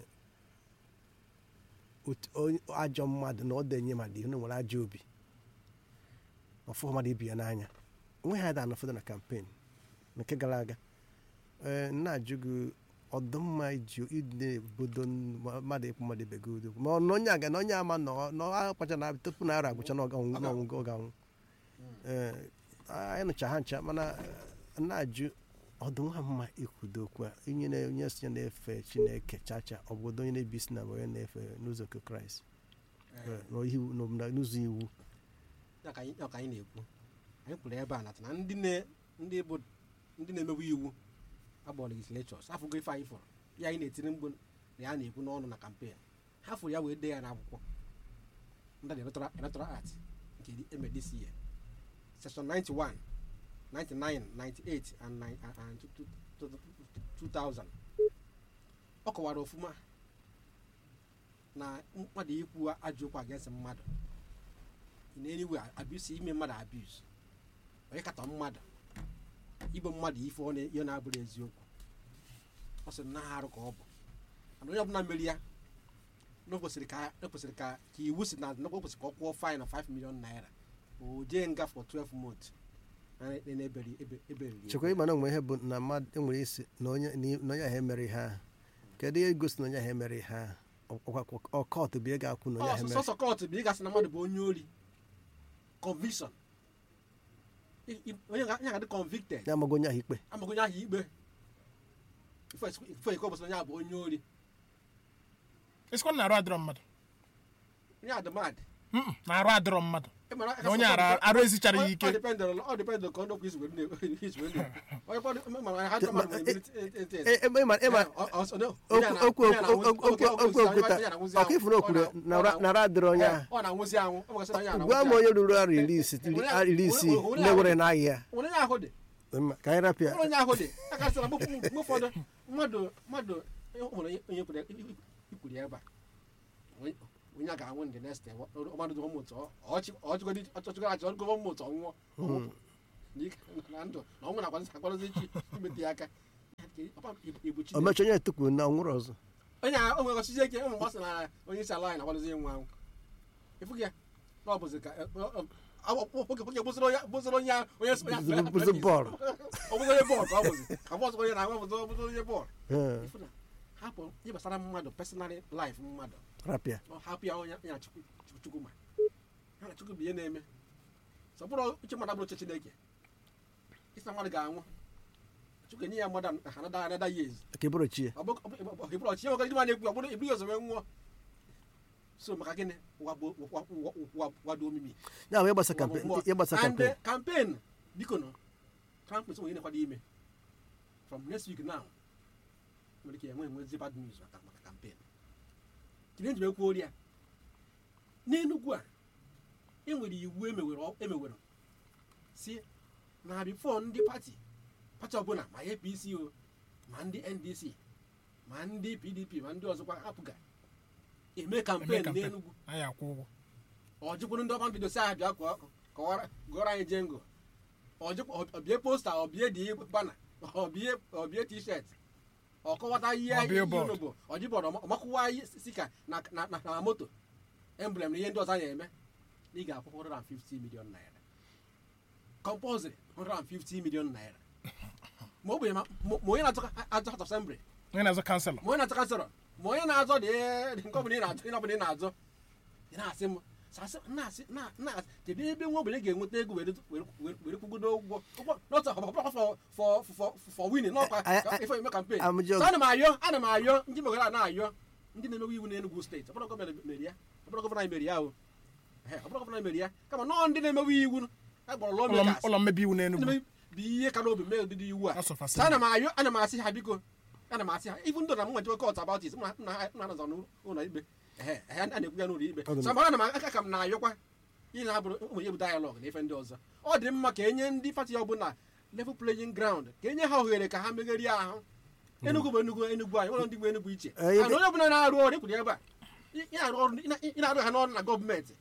otu- onye- ajọ mmadụ na ọ denye mmadụ ihe na o nwere ajọ obi ọfụ mmadụ ibi ya n'anya onweghị ada n'ụfọdụ na kampen nke gara aga ee na-ajụ gị ọdụmma iji ide obodo mmadụ ịkpụ mmadụ ibe gị udo ma ọ na onye aga na onye ama nọ akpacha na tupu na ara agwụcha na ọ ga-anwụ n'ọnwụ ọ ga-anwụ ee anyị nụcha ha ncha mana eh, na-ajụ ọdụnwa mma ikwudo okwu a onye na- onye si na-efe chineke chacha ọ bụ onye na-ebi isi na bụ onye na-efe n'ụzọ nke kraịst Eh, n'iwu- n'omume- n'ụzọ iwu ya ka anyị ya ka anyị na-ekwu anyị kwuru ebe a nata na ndị na- ndị bụ ndị na-emebu iwu agbọ legislatures afụgo ife anyị fụrụ ya anyị na-etiri mgbu na ya na-ekwu n'ọnụ na kampen ha fụrụ ya wee dee ya n'akwụkwọ ndị electoral electoral act nke emedc ya section 91 99 98 and 9 and- and 2000 ọ kọwara ofuma na mmadụ ikwu ajọ okwu against mmadụ in any way abuse ime mmadụ abuse onye katọ mmadụ igbo mmadụ ife ọ na- ihe na-abụrụ eziokwu ọ sịrị na arụ ka ọ bụ mana onye ọbụla meri ya na o kwesịrị ka o kwesịrị ka ka iwu si na na o kwesịrị ka ọ kwụọ fine of 5 million naira o jee nga for 12 months na na- eberi ebe- eberiri ya. chekwa ịma na onwe ihe bụ na mmadụ enwere isi na onye na onye ahụ emere ihe ahụ kedu ihe gosi na onye ahụ emere ihe ahụ ọkọt bụ ihe ga-akwụ na onye ahụ Ọ, emere sọsọ kọt bụ ịgasị na mmadụ bụ onye ori conviction I- i- onye ga- onye ga-adị convicted ya amaghị onye ahụ ikpe amaghị onye ahụ ikpe ife iko bụsị onye ahụ bụ onye ori esikwa na arụ adịrọ mmadụ onye adịmad Mm-mm, na arụ adịrọ mmadụ na onye ara- arụ esichara ya ike ọ dependụ ọ dependụ ka ọnụ okwu isi wee na- isi wee na- onye kwado mana ha dị mmadụ nwere ability int- int- E- e- ịma ịma Eh, ọ- ọ- ọ- okwu onye a na- okwu onye a na- okwu okwu onye a okwu na- okwuta onye a na-anwụzi ọka anwụ. ifuru okwuru Ọ na- na ọ nara adịrị onye Eh, ahụ ọ na-anwụzi anwụ ọ gwasịrị onye a gwa m na-anwụzi onye ruru arọ iri isi Onye- iri isii onye- onye- na-ewere n'ahịa anwụ. onye ahụ dị Mma, ka anyị rapịa Ọrụ onye ahụ dị akasịra mgbe mgbe ụfọdụ mmadụ mmadụ o nwere onye onye kwuru ikwuru ebe a Onye- onye a ga-anwụ ndị next time ọmadụ ụmụ ụtọ ọchịgodi achị ọgụgọ ụmụ ụtọ nwụọ ọnwụ n'ike na ndụ na ọnwụ na-akwadozi akwadozi chi imete ya aka o mecha onye etukwuru na ọnwụrụ ọzọ onye a onwe ọchịchị eke ụmụ mgbasa na onye isi ala anyị na-akwadozi ịnwụ anwụ ịfụ ya na ọ bụzi ka oge bụziri onye bụziri onye onye bụzi bọọlụ ọ bụziri onye bọọlụ ka ọ bụzi ka bọọsụ onye na-anwụ bụziri ọ bụziri onye bọọlụ Ee, Ịfụ na hapụ ihe gbasara mmadụ personal life mmadụ rapịa ọ hapụ ya onye ya chukwu chukwu- chukwu ma ya na chukwu bụ ihe na-eme sọpụrụ uche mmadụ abụrụ uche chineke isi na mmadụ ga-anwụ chukwu enye ya mmadụ ha nada anada years ka ịbụrụ chi ya ọ bụ- ọ bụ- ọ bụ- ịbụrụ ọchịchị nwoke ndị ma na-ekwu ọ bụrụ iburu ya ozome nwụọ so maka gịnị Wagbo- wa- wa- wa- wado omimi ya bụ ịgbasa kampen ịgbasa and kampen campaign biko nọ campaign nwere na-ekwado ime from next week now nwere ike enwe enwezi bad news maka maka campaign kiri njem ekwu ori ya n'enugwu a enwere iwu emewere emewere si na bifo ndị pati pati ọbụla ma apc o ma ndị ndc ma ndị pdp ma ndị ọzọkwa apụga eme campaign campaign. n'enugwu anyị akwụ ụgwọ ọ jụkwuru ndị ọma mbido si aha bịa kọọ- kọwara gụọrọ anyị jengo ọbịa posta ọbịa dị bana ọbịa ọbịa t-shirt ọkọwata ihe Ma billboard. ihe bụ ọjibọd ọmakwụwa ihe sika na na na na moto emblem na ihe ndị ọzọ a na-eme na ị ga-akwụ 150 million naira compulsory 150 million naira ma ọ bụ ya ma ma onye na-atụ ajọ hat assembly onye na-azụ kanselọ ma onye na-atụ kansịlọ ma onye na-azọ dị dị nke ọbụla ị na-azọ ihe ọbụla ị na-azọ ị na-asị m sasị na-asị na na kedu ebe nwa ogbenye ga-enweta ego were were were kwugodo ụgwọ ụgwọ n'otu ọkpọkpọ fọ fọ fọ fọ winin n'ọkwa I- I- ife eme kampen I'm just- so ana m ayọ ana m ayọ ndị megara na-ayọ ndị na-emewe iwu n'Enugu steeti ọbụrụ gọvanọ mere ya ọbụrụ gọvanọ anyị mere ya o Ehe, ọbụrụ gọvanọ anyị mere ya kama nọọ ndị na-emewe iwu a gbọrọ ụlọ lọmekas ụlọ mmebi iwu n'Enugu bụ ihe ka n'obi mee ụdịdị iwu a House of so ana Assembly. m ayọ ana m asị ha biko ana m asị ha ibu ndụ na m nwejewe kọt about it nna nna nọzọ n'ụlọ ikpe ehe ehe a na-ekwu ya n'ụlọ ikpe Ọ dị so mara na m aka ka m na-ayọkwa ị na-abụrụ ụmụ ya bụ dialog na ife ndị ọzọ ọ dị mma ka enye ndị pati ọbụla level playing ground ka enye ha ohere ka ha megherie ahụ enugwu bụ enugwu enugwu anyị ụlọ ndị bụ enugwu iche Eh, and onye ọbụla na-arụ ọrụ ekwuru ebe a ị- ị na-arụ ọrụ ị na- ị na-arụ ha n'ọrụ na gọọmenti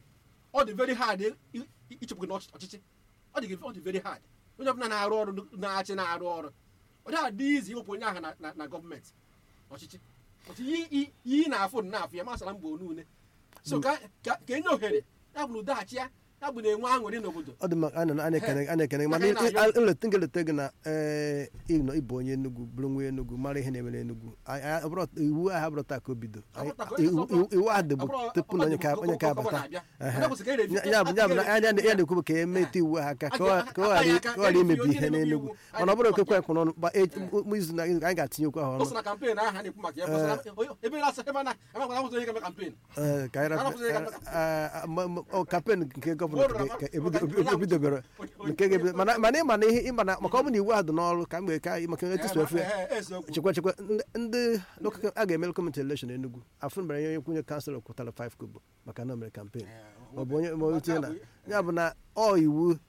ọ dị very hard ị- ị- ịchụpụ gị n'ọchịchị ọ dị gị- ọ dị very hard onye ọbụla na-arụ ọrụ na-achị na-arụ ọrụ ọ dịghị adị izi iwepụ onye ahụ na- na- na gọọmenti ọchịchị otu ihe ị na-afụ na-afụ ya masara mba onune so ka ka ka enye ohere ya bụ na udaghachi ya ya bụ na-enwe aṅụrị n'obodo ọ dị mma a na- a na-ekene a na-ekene gị Maka mana ị na-ayọ- nleta ngeleta gị na ee ịnọ ịbụ onye Enugu bụrụ nwa Enugu mara ihe na-eme n'Enugu Anyị- anyị- ọ bụrụ- iwu ahụ abụrụ taa ka o bido Anyị- Ọ bụrụ taa ka o iwu- bido. iwu- iwu ahụ dịbụ Ọ bụrụ- tupu na onye ka ọ onye ka bụrụ- ọ bụrụ abata na-abịa. Ehe. Onye kwụsị ka e revi- ya bụ ya bụ na ya ya na-ekwu bụ ka emete iwu ha aka ka ọ ka ọ ghara ka ọ ghara imebi ihe n'Enugu mana ọ bụrụ okekwe ekwe n'ọnụ gba echi- m- izu na anyị ga-atinye okwu ahụ o ọnụ so na kampen ahụ a na-ekwu maka ya gbasara ebe na-asa ebe na amakwara ụzọ onye ga-eme kampen Ee, ka anyị rapụ- Arapụzị ka- ah, ah, ma- ma- ọ, kampen nke gọvanọ Bụrụ na- ka ebido- ebido- ebidobere nke ga-ebido mana mana ịma na ihe ịma na maka ọ bụ na iwu ahụ dị n'ọrụ ka mgbe ka maka etusu efe chekwa chekwa ndị- ndị local- a ga-eme gọọmenti elekshọn Enugu afọ mere onye kwunye kanselọ kwụtara 5 kobo maka na o mere kampen ọ bụ onye ma onye tinye na ya bụ na ọ iwu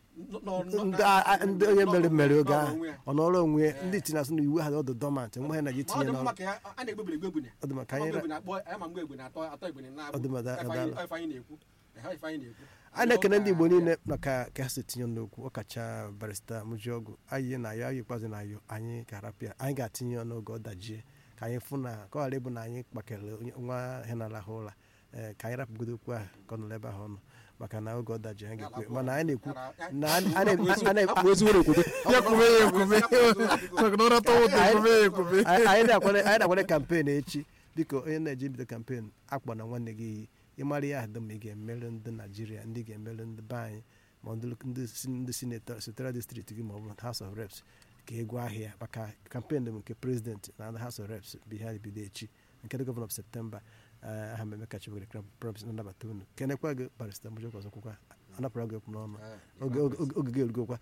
ndị a- a- ndị onye mere mere oge ahụ ọ nọrọ onwe ya ndị tinye asụ na iwu ha dị ọdụ dọmant nwe ha na ji ọ tinye dị n'ọrụ mma ka ya- a na-egbebiri egbebiri ọ dị maka Ama anyị mgbe egbene akpọ ama mgbe egbene atọ atọ egbene na-abụ Ọ dị mma, da- Ife daalụ. anyị- ife anyị na-ekwu Ehe, ife anyị na-ekwu a na-ekene ndị igbo niile maka ka ha si tinye n'okwu ọkacha barista mụjiọgụ anyị na ya anyị ikpeazụ na yo anyị ga-arapịa anyị ga-atinye ya n'oge ọ dajie ka anyị fụ na ka ọ ghara ịbụ na anyị kpakere onye- nwa ihe na-arahụ ụra ee ka anyị rapụgodo okwu ahụ ka ọ nọrọ ebe ahụ ọnụ maka na oge ọ dajie anyị ga-ekwe mana anyị na-ekwu na a na- a na- a na- Hapụ ezigbo okwute. ya kwube ya ekwube maka na ụrata ụtọ ekwube ya ekwube anyị anyị na-akwado anyị na-akwado kampen echi dịka onye na-eji ibido kampen akpọ na nwanne gị iyi ịmara ya ahụ ma ị ga-emere ndị naijiria ndị ga-emere ndị be anyị ma ndị ndị si- ndị sinetọ senatorial distrikti gị ma ọ bụ house of reps ka egwu ahịa maka kampen bụ nke prezidenti na ndị house of reps bụ ihe anyị bido echi nke dị gọvanọ septemba eh, aha mmemme kacha were promis na nnabata unu kenekwa gị barista mụjọ ọzọ kwụkwa anapụra gị okwu n'ọnụ oge oge- oge gị erugokwa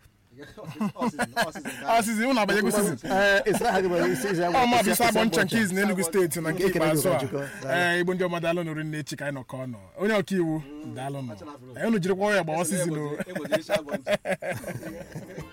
Ọ sizin- ọ sizin ka- a sizin ụnụ abanyego sizin ee isi aha gị bụ isi isi agba- ọ ma bụ isi- isi agbọ isi ncha agba nke izi n'Enugu steeti na nke Ekele gị ikpeazụ a ụkọchukwu. ee igbo ndị ọma daalụ nụrụ nne echi ka anyị nọkọ ọnụ onye ọka iwu daalụ nụ unu jirikwa ya gbawa sizin o Egbochi isi agbọ ntị.